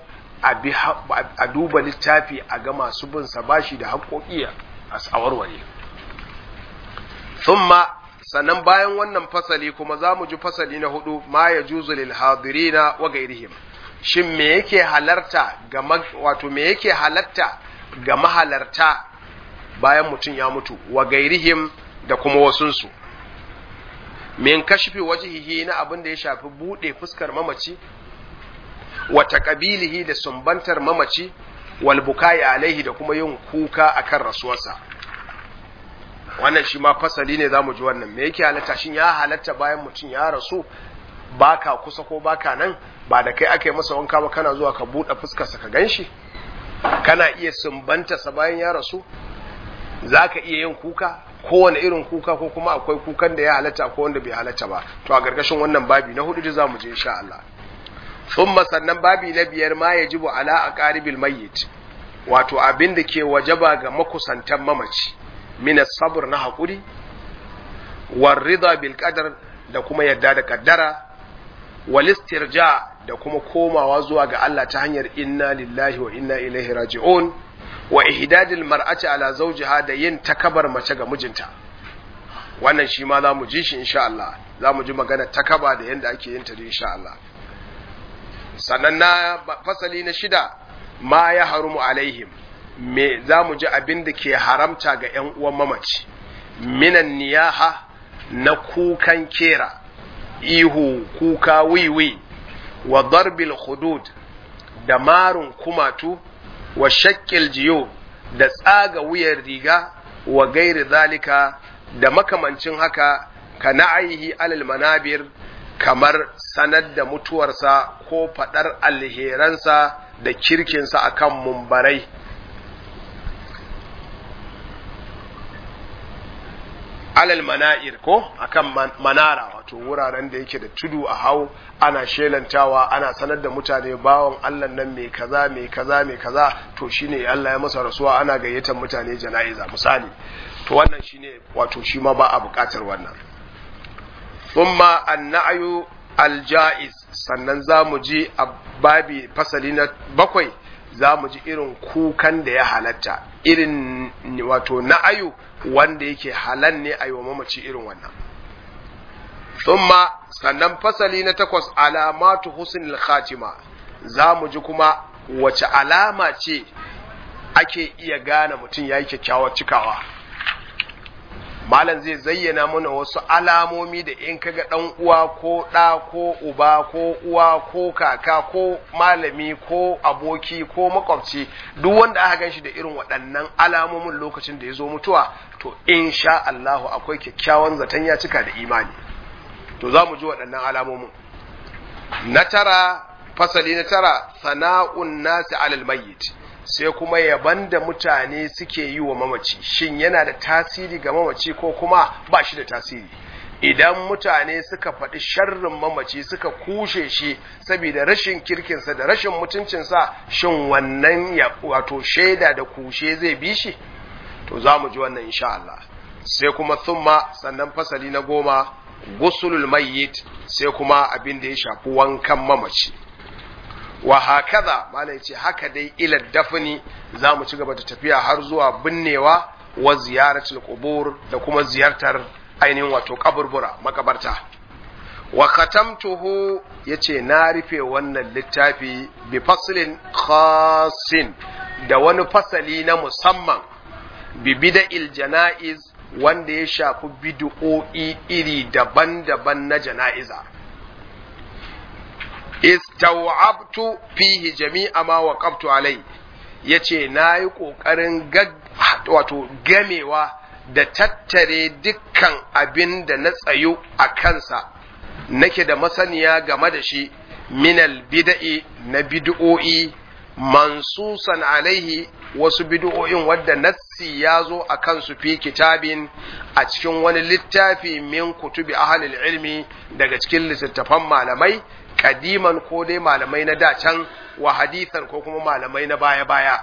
a duba littafi a ga masu bin sa bashi da haƙoƙi a warware thumma sannan bayan wannan fasali kuma za mu ji fasali na hudu ma ya juzu lil hadirina wa gairihim shin me yake halarta ga wato me yake halatta ga mahalarta bayan mutum ya mutu wa gairihim da kuma wasunsu min kashfi wajhihi na abin da ya shafi bude fuskar mamaci wa taqabilihi da sumbantar mamaci wal bukai alaihi da kuma yin kuka akan rasuwarsa wannan shi ma fasali ne zamu ji wannan me yake halatta shin ya halatta bayan mutum ya rasu baka kusa ko baka nan ba da kai aka yi masa wanka ba kana zuwa ka bude fuskarsa ka ganshi kana iya sumbanta sa bayan ya rasu zaka iya yin kuka kowane irin kuka ko kuma akwai kukan da ya halatta ko wanda bai halatta ba to a gargashin wannan babi na hudu da zamu je insha Allah thumma sannan babi na biyar ma yajibu ala aqaribil mayyit wato abin da ke wajaba ga makusantan mamaci min sabr na hakuri war rida bil qadar da kuma yadda da kaddara wal istirja da kuma komawa zuwa ga Allah ta hanyar inna lillahi wa inna ilaihi raji'un wa ihdadil mar'ati ala zawjiha da yin takabar mace ga mijinta wannan shi ma za mu ji shi insha Allah za mu ji magana takaba da yanda ake yin ta da insha Allah sannan na fasali na shida ma ya harumu alaihim me za mu ji abin da ke haramta ga ƴan uwan mamaci minan niyaha na kukan kera ihu kuka wiwi wa darbil hudud da marun kumatu wa shakkil jiyo da tsaga wuyar riga wa gairi zalika da makamancin haka ka na'ayihi alal manabir kamar sanar da mutuwarsa ko faɗar alheransa da kirkinsa akan mumbarai alal mana'ir ko akan manara wato wuraren da yake da tudu a hau ana shelantawa ana sanar da mutane bawon Allah nan mai kaza mai kaza mai kaza to shine Allah ya masa rasuwa ana gayyatar mutane jana'iza misali to wannan shine wato shi ma ba a bukatar wannan thumma an-na'yu al-ja'iz sannan zamu ji a babi fasali na bakwai zamu ji irin kukan da ya halatta irin wato na'ayu wanda yake halal ne a yi wa mamaci irin wannan. Thumma sannan fasali na takwas alamatu husnul khatima za mu ji kuma wace alama ce ake iya gane mutum ya yi kyakkyawar cikawa. Malam zai zayyana mana wasu alamomi da in kaga ɗan uwa ko ɗa ko uba ko uwa ko kaka ko malami ko aboki ko makwabci duk wanda aka gan shi da irin waɗannan alamomin lokacin da ya zo mutuwa to in sha Allahu akwai kyakkyawan zaton ya cika da imani to za mu ji waɗannan alamomin na tara fasali na tara sana'un nasi alal mayyit sai kuma yaban da mutane suke yi wa mamaci shin yana da tasiri ga mamaci ko kuma ba shi da tasiri idan mutane suka faɗi sharrin mamaci suka kushe shi saboda rashin kirkinsa da rashin mutuncinsa shin wannan ya wato shaida da kushe zai bi shi to za mu ji wannan insha Allah sai kuma thumma sannan fasali na goma gusulul mayyit sai kuma abin da ya shafi wankan mamaci wa hakaza malai ce haka dai ila dafni za mu ci gaba da tafiya har zuwa binnewa wa ziyaratul qubur da kuma ziyartar ainihin wato kaburbura makabarta wa khatamtuhu yace na rufe wannan littafi bi faslin khasin da wani fasali na musamman bi bida'il janaiz wanda ya shafi bid'o'i iri daban-daban na jana'iza istaw'abtu fihi jami'a ma waqaftu alai yace nayi kokarin wato gamewa da tattare dukkan abin da na tsayo a kansa nake da masaniya game da shi minal bida'i na bid'o'i mansusan alaihi wasu bid'o'in wadda nassi ya zo a kansu fi kitabin a cikin wani littafi min kutubi ahalil ilmi daga cikin littattafan malamai kadiman ko dai malamai na dacan wa hadithan ko kuma malamai na baya-baya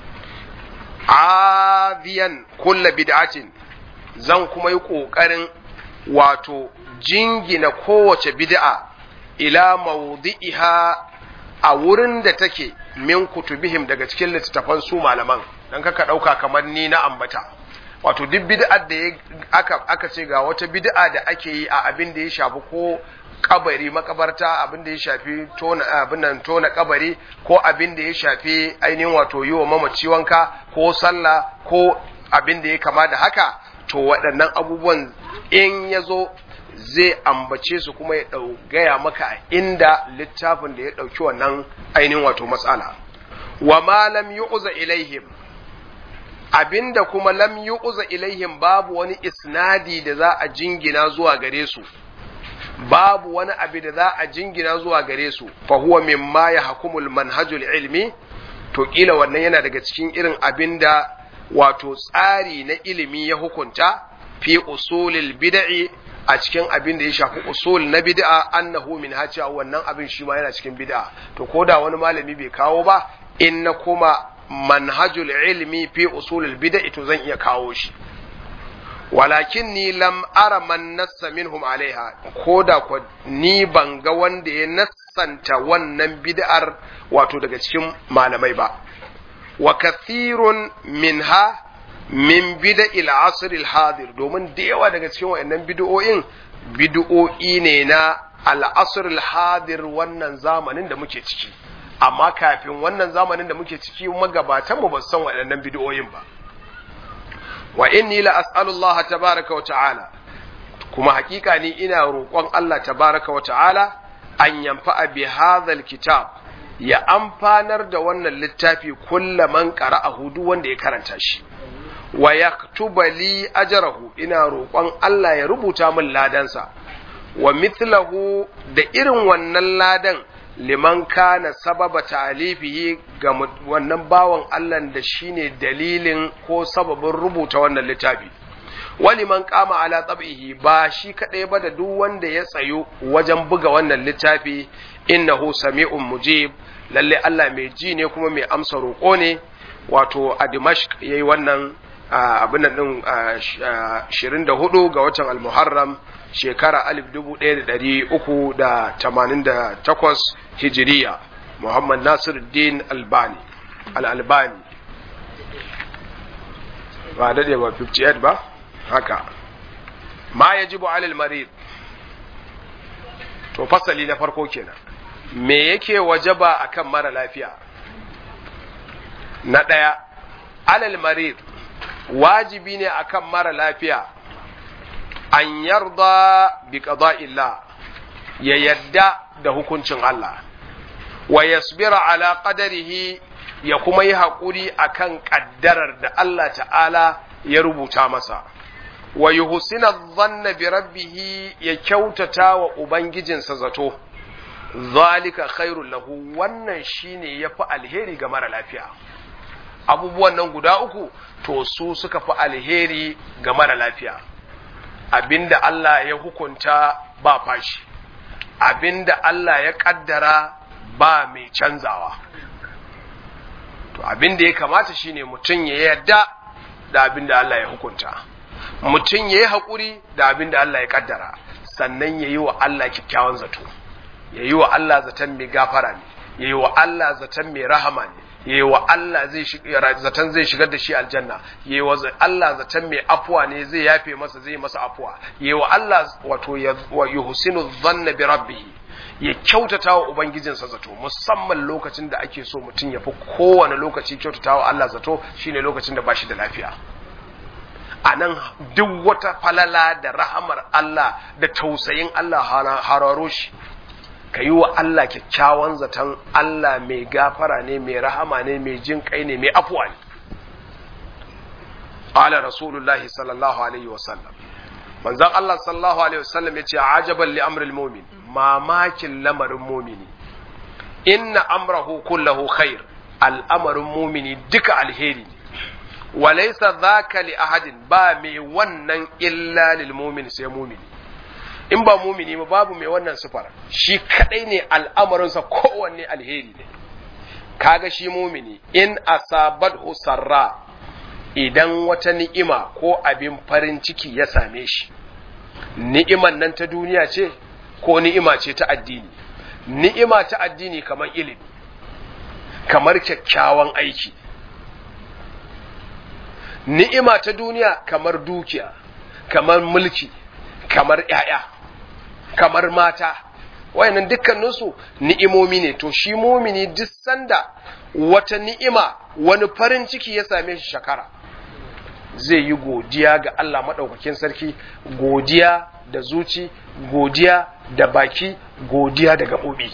adiyan kulla bid'atin zan kuma yi ƙoƙarin wato jingina kowace bid'a ila mawdi'iha a wurin da take min kutubihim daga cikin littattafan su malaman dan kaka dauka kamar ni na ambata wato duk bid'ar da aka aka ce ga wata bid'a da ake yi a abin da ya shafi ko kabari makabarta abin da ya shafi tona abin nan tona kabari ko abin da ya shafi ainihin wato yi wa mamaci wanka ko sallah ko abin da ya kama da haka to waɗannan abubuwan in ya zo zai ambace su kuma ya gaya maka a inda littafin da ya ɗauki wannan ainihin wato matsala wa ma lam yu'za ilaihim abinda kuma lam yu'za ilaihim babu wani isnadi da za a jingina zuwa gare su babu wani abu da za a jingina zuwa gare su fa huwa mimma yahkumul manhajul ilmi to kila wannan yana daga cikin irin abinda wato tsari na ilimi ya hukunta fi usulil bid'i a cikin abin da ya shafi usul na bid'a annahu min hacha wannan abin shi ma yana cikin bid'a to ko da wani malami bai kawo ba in na kuma manhajul ilmi fi usulil bid'a to zan iya kawo shi walakin ni lam ara man nassa minhum alaiha ko da ko ni ban ga wanda ya nassanta wannan bid'ar wato daga cikin malamai ba wa kathirun minha min bida'il asr al-hadir domin da yawa daga cikin wayannan bid'o'in bid'o'i ne na al-asr al-hadir wannan zamanin da muke ciki amma kafin wannan zamanin da muke ciki magabatan mu ba san wayannan bid'o'in ba wa inni la as'alu Allah tabaaraka wa ta'ala kuma hakika ni ina roƙon Allah tabaaraka wa ta'ala an yanfa'a bi hadha al-kitab ya amfanar da wannan littafi kullaman qara'ahu duk wanda ya karanta shi wa yaktuba li ajrahu ina roƙon Allah ya rubuta min ladansa wa mithlahu da irin wannan ladan liman kana sababa ta'alifihi ga wannan bawan Allah da shine dalilin ko sababin rubuta wannan littafi wani man kama ala tab'ihi ba shi kadai ba da duk wanda ya tsayo wajen buga wannan littafi innahu sami'un mujib lalle Allah mai ji ne kuma mai amsa roƙo ne wato a Dimashq yayi wannan abin nan din 24 ga watan al-Muharram shekara 1388 hijiriya Muhammad Nasiruddin Albani al-Albani ba dade ba 58 ba haka ma yajibu alal marid to fasali na farko kenan me yake wajaba akan mara lafiya na ɗaya alal marid wajibi ne akan mara lafiya an yarda bi qada'illah ya yadda da hukuncin Allah wa yasbira ala qadarihi ya kuma yi haƙuri akan ƙaddarar da Allah ta'ala ya rubuta masa wa yuhsina dhanna bi rabbih ya kyautata wa ubangijinsa zato zalika khairul lahu wannan shine yafi alheri ga mara lafiya abubuwan nan guda uku to su suka fi alheri ga mara lafiya abinda Allah ya hukunta ba fashi abinda Allah ya kaddara ba mai canzawa to abinda ya kamata shine mutum ya yarda da abinda Allah ya hukunta mutum ya yi haƙuri da abinda Allah ya kaddara sannan ya yi wa Allah kyakkyawan zato ya yi wa Allah zaton mai gafara ne ya yi wa Allah zaton mai rahama ne ya yi wa Allah zaton zai shigar da shi aljanna ya yi wa Allah zaton mai afuwa ne zai yafe masa zai masa afuwa ya yi wa Allah wato ya husinu zanna bi rabbihi ya kyautata wa ubangijinsa zato musamman lokacin da ake so mutum ya fi kowane lokaci kyautata wa Allah zato shine lokacin da bashi da lafiya a nan duk wata falala da rahamar Allah da tausayin Allah hararo shi ka yi wa Allah kyakkyawan zaton Allah mai gafara ne mai rahama ne mai jin kai ne mai afuwa ne ala rasulullahi sallallahu alaihi wasallam manzon Allah sallallahu alaihi wasallam ya ce ajaban li amril mu'min mamakin lamarin mumini inna amrahu kullahu khair al'amarin mumini duka alheri ne walaisa zaka li ahadin ba mai wannan illa lil mumin sai mumini in ba mumini ba babu mai wannan sifar shi kadai ne al'amarinsa kowanne alheri ne kaga shi mumini in asabat sarra idan wata ni'ima ko abin farin ciki ya same shi ni'iman nan ta duniya ce ko ni'ima ce ta addini ni'ima ta addini kamar ilimi kamar kyakkyawan aiki ni'ima ta duniya kamar dukiya kamar mulki kamar ‘ya'ya kamar mata wayannan dukkaninsu ni'imomi ne to shi mumini duk sanda wata ni'ima wani farin ciki ya same shi shakara zai yi godiya ga Allah maɗaukakin sarki godiya da zuci godiya da baki godiya da gaɓoɓi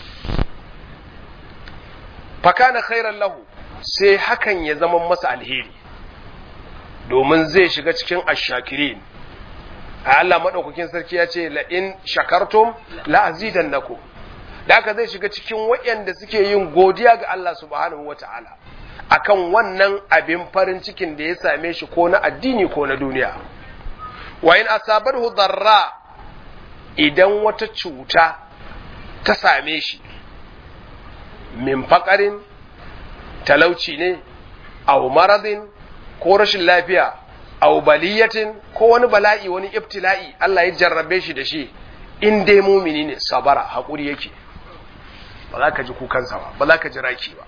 fakana khairan lahu sai hakan ya zama masa alheri domin zai shiga cikin ashakirin a Allah maɗaukakin sarki ya ce la'in shakartum la'azidan naku da haka zai shiga cikin waɗanda suke yin godiya ga Allah subhanahu wa ta'ala akan wannan abin farin cikin da ya same shi ko na addini ko na duniya wa in asabarhu darra idan wata cuta ta same shi min faƙarin talauci ne au maradin ko rashin lafiya au baliyatin ko wani bala'i wani ibtila'i Allah ya jarrabe shi da shi in dai mumini ne sabara haƙuri yake ba za ka ji kukansa ba ba za ka ji raki ba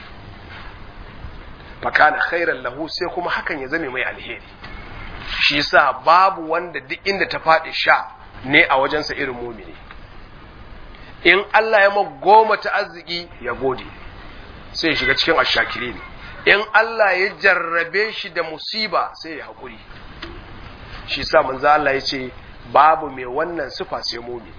fakana khairan lahu sai kuma hakan ya zame mai alheri shi yasa babu wanda duk inda ta faɗi sha ne a wajensa irin mumini in Allah ya ma goma ta arziki ya gode sai ya shiga cikin ashakiri ne in Allah ya jarrabe shi da musiba sai ya haƙuri shi sa manzo Allah ya ce babu mai wannan sifa sai mumini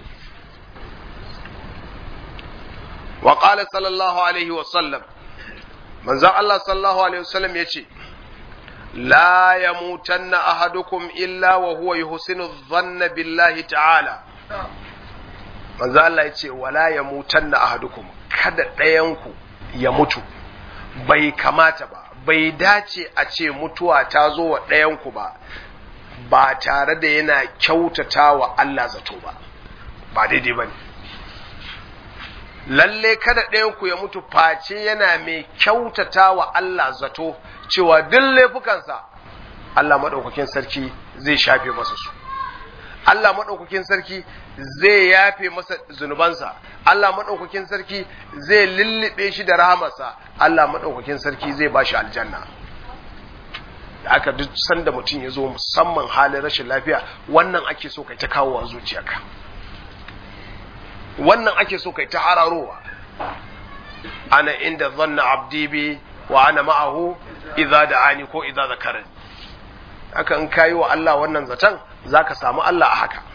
wa qala sallallahu alaihi wa sallam manzo Allah sallallahu alaihi wa sallam yace la yamutanna ahadukum illa wa huwa yuhsinu dhanna billahi ta'ala manzo Allah yace wala yamutanna ahadukum kada ɗayanku ya mutu bai kamata ba bai dace a ce mutuwa ta zo wa ɗayanku ba ba tare da yana kyautata wa Allah zato ba ba daidai ba ne lalle kada ɗayanku ya mutu face yana mai kyautata wa Allah zato cewa duk laifukansa Allah maɗaukakin sarki zai shafe masa su Allah maɗaukakin sarki zai yafe masa zunubansa Allah maɗaukakin sarki zai lullube shi da rahamarsa Allah maɗaukakin sarki zai ba shi aljanna da aka duk sanda mutum ya zo musamman halin rashin lafiya wannan ake so kai ta kawowa zuciyarka wannan ake so kai ta hararowa ana inda zanna abdi bi wa ana ma'ahu idza da'ani ko idza zakarani haka in kayi wa Allah wannan zaton zaka samu Allah a haka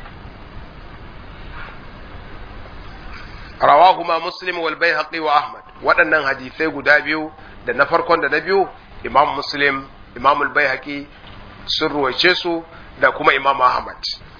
rawahuma muslim wal baihaqi wa ahmad waɗannan hadisai guda biyu da na farkon da na biyu imam muslim imam al baihaqi sun ruwaice su da kuma imam ahmad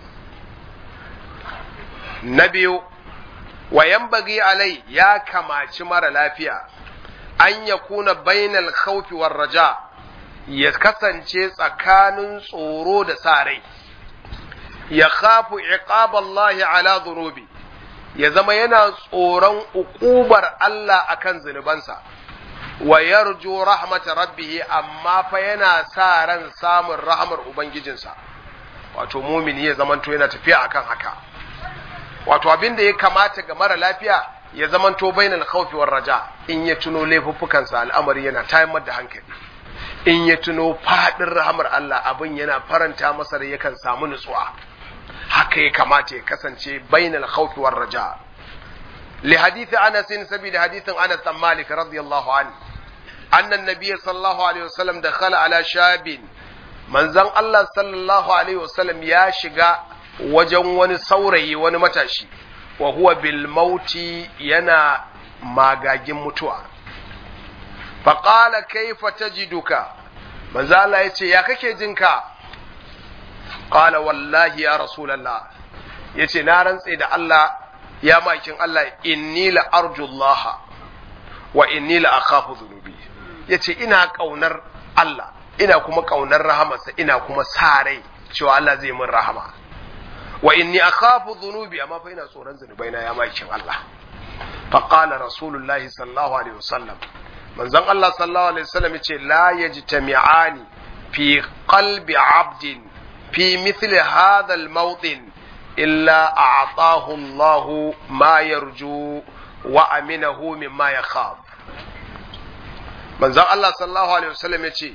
na biyu wa yanbaghi alai ya kamaci mara lafiya an ya kuna bainal khawfi war raja ya kasance tsakanin tsoro da sa rai ya khafu iqaballahi ala dhunubi ya zama yana tsoron uƙubar Allah akan zunubansa wa yarju rahmata rabbih amma fa yana sa ran samun rahmar ubangijinsa wato mumini ya zamanto yana tafiya akan haka wato abin da ya kamata ga mara lafiya ya zamanto bainal khawfi war raja in ya tuno laifuffukansa al'amari yana tayar da hankali in ya tuno fadin rahmar Allah abin yana faranta masa da yakan samu nutsuwa haka ya kamata ya kasance bainal khawfi war raja li hadith Anas sabida hadithin Anas bin Malik radiyallahu anhu anna an-nabiy sallallahu alaihi wasallam dakhala ala shabin manzon Allah sallallahu alaihi wasallam ya shiga wajen wani saurayi wani matashi wa huwa bil mauti yana magagin mutuwa faqala kaifa tajiduka manzo Allah yace ya kake jinka qala wallahi ya rasulullah yace na rantse da Allah ya makin Allah inni la arjullah wa inni la akhafu dhunubi yace ina kaunar Allah ina kuma kaunar rahamarsa ina kuma sa rai cewa Allah zai min rahama wa inni akhafu dhunubi amma fa ina tsoron zunubaina ya makin Allah fa qala rasulullahi sallallahu alaihi wasallam manzon Allah sallallahu alaihi wasallam yace la yajtami'ani fi qalbi 'abdin fi mithli hadha al-mawtin illa a'tahu Allah ma yarju wa aminahu mimma yakhaf manzon Allah sallallahu alaihi wasallam yace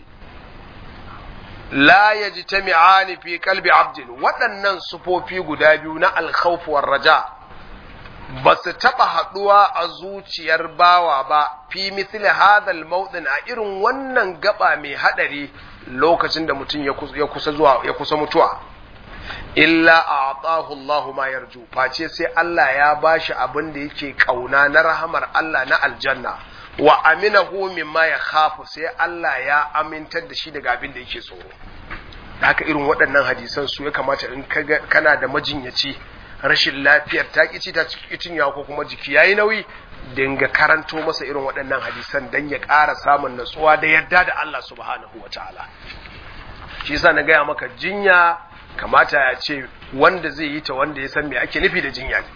la yajtami'ani fi qalbi 'abdin waɗannan sufofi guda biyu na al-khawf war raja ba su taɓa haɗuwa a zuciyar bawa ba fi mithli hadal mawdin a irin wannan gaba mai haɗari lokacin da mutum ya kusa zuwa ya kusa mutuwa illa a'tahu Allah ma yarju face sai Allah ya bashi abin da yake kauna na rahamar Allah na aljanna wa aminahu mimma ya khafu sai Allah ya amintar da shi daga abin da yake tsoro haka irin waɗannan hadisan su ya kamata in kana da majinyaci rashin lafiyar ta ƙici ta cinya ko kuma jiki yayi nauyi dinga karanto masa irin waɗannan hadisan dan ya ƙara samun natsuwa da yadda da Allah subhanahu ta'ala. shi yasa na gaya maka jinya kamata ya ce wanda zai yi ta wanda ya san me ake nufi da jinya ne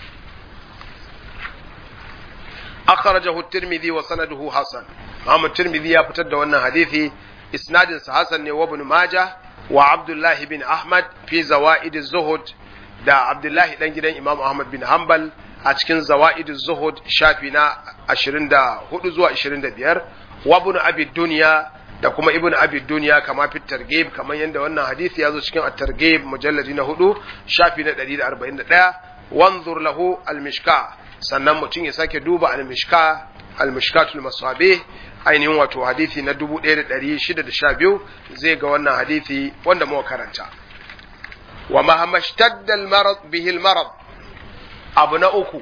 akhrajahu at-tirmidhi wa sanaduhu hasan Muhammad Tirmidhi ya fitar da wannan hadisi isnadin sa hasan ne wa ibn Majah wa Abdullah bin Ahmad fi zawaid az-zuhud da Abdullahi dan gidan Imam Ahmad bin Hanbal a cikin Zawaidu Zuhud shafi na 24 zuwa 25 wa Ibn Abi Dunya da kuma Ibn Abi Dunya kama fi targhib kamar yadda wannan hadisi ya zo cikin at-targhib mujalladi na 4 shafi na 141 wanzur lahu al-mishka sannan mutum ya sake duba al-mishka al-mishkatul masabih ainihin wato hadisi na 1612 zai ga wannan hadisi wanda muka karanta wa mahammashtadda al-marad bihi al-marad abu na uku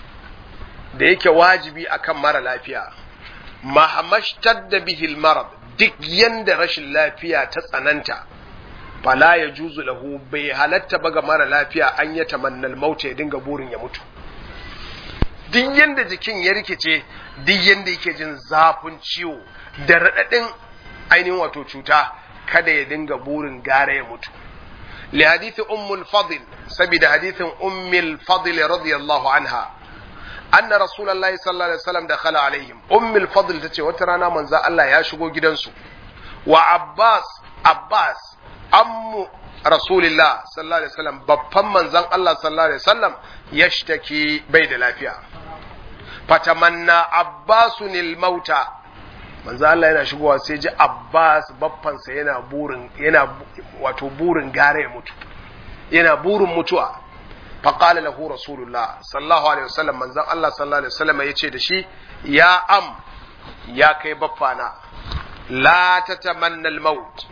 da yake wajibi akan mara lafiya mahammashtadda bihi al-marad duk yanda rashin lafiya ta tsananta fala ya juzu lahu bai halatta ba ga mara lafiya an ya tamannal mauta ya dinga burin ya mutu duk yanda jikin ya rikice duk yanda yake jin zafin ciwo da raɗaɗin ainihin wato cuta kada ya dinga burin gara ya mutu لحديث أم الفضل سبيد حديث أم الفضل رضي الله عنها أن رسول الله صلى الله عليه وسلم دخل عليهم أم الفضل تتي وترانا من ذا الله يشغو جدنسو وعباس عباس أم رسول الله صلى الله عليه وسلم بفم من ذا الله صلى الله عليه وسلم يشتكي بيد الافيا فتمنى عباس الموت manzo Allah yana shigowa sai ji Abbas baffansa yana burin yana wato burin gare ya mutu yana burin mutuwa fa qala lahu rasulullah sallallahu alaihi wasallam manzo Allah sallallahu alaihi wasallam yace da shi ya am ya kai baffana la tatamanna al-maut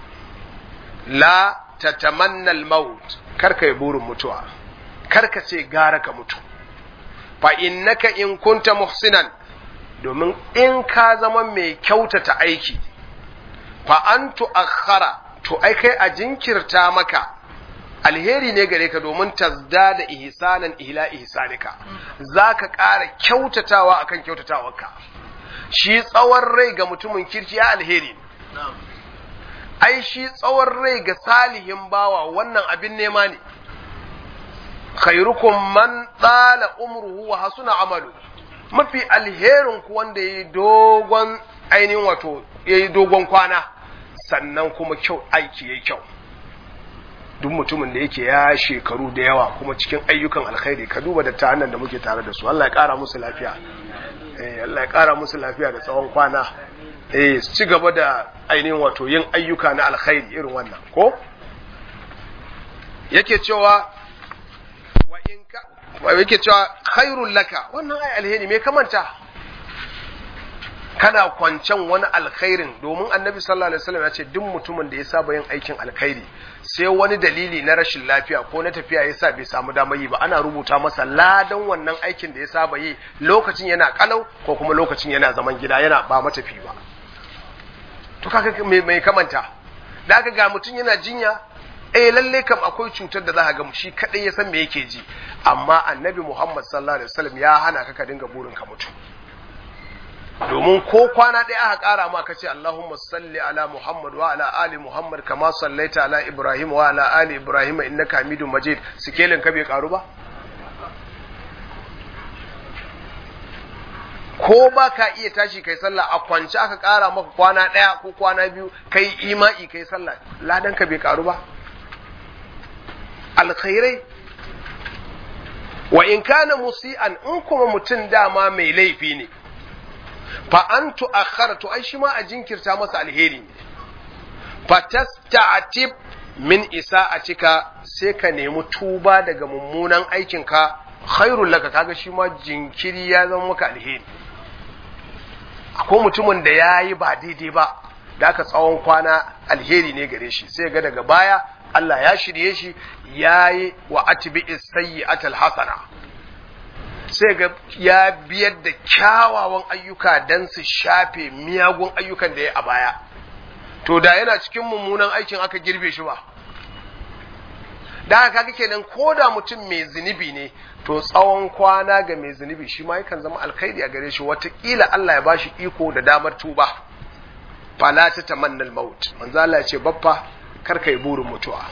la tatamanna al-maut karka yi burin mutuwa karka ce gara ka mutu fa innaka in kunta muhsinan domin in ka zama mai kyautata aiki fa an tu'akhkhara to ai kai a jinkirta maka alheri ne gare ka domin tazda da ihsanan ila ihsanika zaka ƙara kyautatawa akan kyautatawarka shi tsawon rai ga mutumin kirki ya alheri ai shi tsawon rai ga salihin bawa wannan abin nema ne khairukum man tsala umruhu wa hasuna amalu mafi alherin ku wanda ya yi dogon ainihin wato ya yi dogon kwana sannan kuma kyau aiki ya kyau duk mutumin da yake ya shekaru da yawa kuma cikin ayyukan alkhairi ka duba da ta da muke tare da su Allah ya kara musu lafiya eh Allah ya kara musu lafiya da tsawon kwana eh su ci gaba da ainihin wato yin ayyuka na alkhairi irin wannan ko yake cewa wa in ka yake cewa khairul laka wannan ai alheri me kamanta kana kwancen wani alkhairin domin annabi sallallahu alaihi wasallam ya ce duk mutumin da ya saba yin aikin alkhairi sai wani dalili na rashin lafiya ko na tafiya ya sa bai samu damar yi ba ana rubuta masa ladan wannan aikin da ya saba yi lokacin yana kalau ko kuma lokacin yana zaman gida yana ba matafi ba to kaga mai kamanta da aka ga mutum yana jinya eh lalle kam akwai cutar da za ka ga shi kadai ya san me yake ji amma annabi Muhammad sallallahu alaihi wasallam ya hana ka ka dinga burin ka mutu domin ko kwana ɗaya aka ƙara ma kace Allahumma salli ala Muhammad wa ala ali Muhammad kama sallaita ala Ibrahim wa ala ali Ibrahim innaka Hamidum Majid sikelin ka bai karu ba ko ba ka iya tashi kai sallah a kwance aka ƙara maka kwana ɗaya ko kwana biyu kai ima'i kai sallah ladan ka bai karu ba alkhairai wa in kana musi'an in kuma mutum dama mai laifi ne fa an tu'akhkhara to ai shi ma a jinkirta masa alheri ne fa tasta'tib min isa'atika sai ka nemi tuba daga mummunan aikinka khairul laka kaga shi ma jinkiri ya zama maka alheri akwai mutumin da ya yi ba daidai ba da aka tsawon kwana alheri ne gare shi sai ga daga baya Allah ya shirye shi ya yi wa atibi sayyi'atal hasana sai ga ya biyar da kyawawan ayyuka don su shafe miyagun ayyukan da ya a baya to da yana cikin mummunan aikin aka girbe shi ba da haka kaga kenan ko da mutum mai zunubi ne to tsawon kwana ga mai zunubi shi ma yakan zama alkhairi a gare shi watakila Allah ya bashi iko da damar tuba fala ta tamannal maut manzo Allah ya ce baffa kar kai burin mutuwa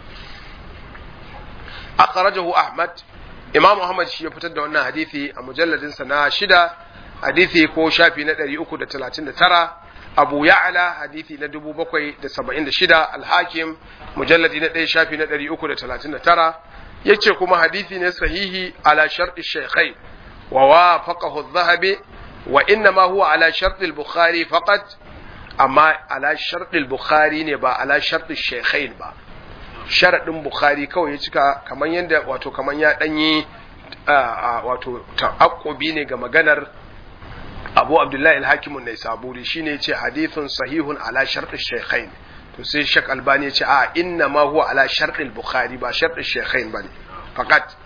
akhrajahu ahmad imam ahmad shi ya fitar da wannan hadisi a mujalladin sa na shida hadisi ko shafi na 339 abu ya'la hadisi na 776 al-hakim mujalladi na 1 shafi na 339 yace kuma hadisi ne sahihi ala shar'i shaykhain wa wafaqahu adh-dhahabi wa inma huwa ala shar'i al-bukhari faqat amma ala shar'i al-bukhari ne ba ala shar'i shaykhain ba sharadin bukhari kawai ya cika kaman yanda wato kaman ya danyi wato ta'aqqubi ne ga maganar Abu Abdullahi al-Hakim an-Naisaburi shine yace hadithun sahihun ala shar'i shaykhain to sai Sheikh Albani yace a inna ma huwa ala shar'i al-Bukhari ba shar'i shaykhain bane fakat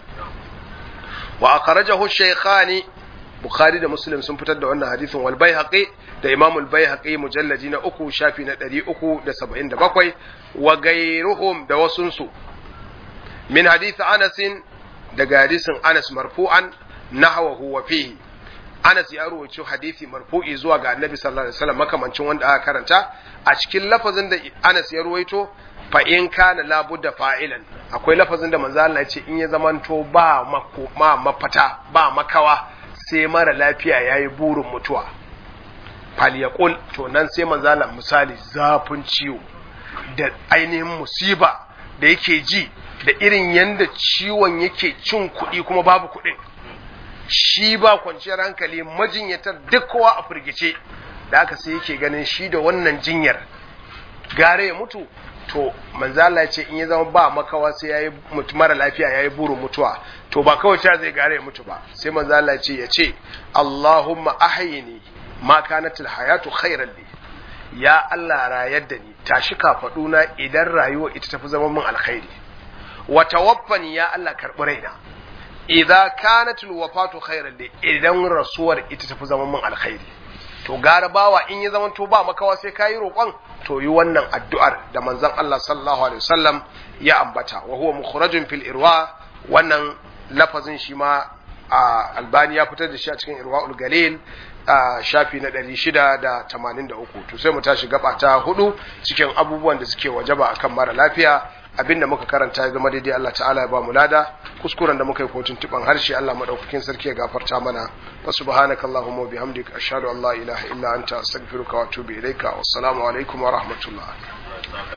wa akhrajahu shaykhani Bukhari da Muslim sun fitar da wannan hadithin wal Baihaqi da Imam al-Baihaqi mujalladi na uku shafi na 377 wa gairuhum da wasunsu min hadith Anas daga hadisin Anas marfu'an nahwahu wa fihi Anas ya rawaito hadisi marfu'i zuwa ga Annabi sallallahu alaihi wasallam makamancin wanda aka karanta a cikin lafazin da Anas ya rawaito fa in kana labudda fa'ilan akwai lafazin da manzo Allah ya ce in ya zamanto ba mako ma mafata ba makawa sai mara lafiya yayi burin mutuwa fal yaqul to nan sai manzo Allah misali zafin ciwo da ainihin musiba da yake ji da irin yanda ciwon yake cin kuɗi kuma babu kuɗin shi ba kwanciyar hankali majinyatar duk kowa a firgice da aka sai yake ganin shi da wannan jinyar gare ya mutu to manzala ce in ya zama ba makawa sai yayi mutu mara lafiya yayi burin mutuwa to ba kawai ta zai gare ya mutu ba sai manzala ce ya ce Allahumma ahyini ma kanatil hayatu khairan li ya Allah rayar da ni tashi kafaduna idan rayuwa ita tafi zama min alkhairi wa tawaffani ya Allah karbi raina idza kanat alwafatu khairan li idan rasuwar ita tafi zama min alkhairi to gara bawa in ya zama to ba makawa sai kayi roƙon to yi wannan addu'ar da manzon Allah sallallahu alaihi wasallam ya ambata wa huwa mukhrajun fil irwa wannan lafazin shi ma albani ya fitar da shi a cikin irwaul galil shafi na ɗari shida da tamanin da uku to sai mu tashi gaba ta hudu cikin abubuwan da suke wajaba akan mara lafiya abinda muka karanta ya zama daidai Allah ta'ala ya ba mu lada kuskuren da muka yi kotun tuban harshe Allah madaukakin sarki ya gafarta mana wa subhanaka allahumma wa bihamdika ashhadu an la ilaha illa anta astaghfiruka wa atubu ilaika wassalamu alaikum wa rahmatullah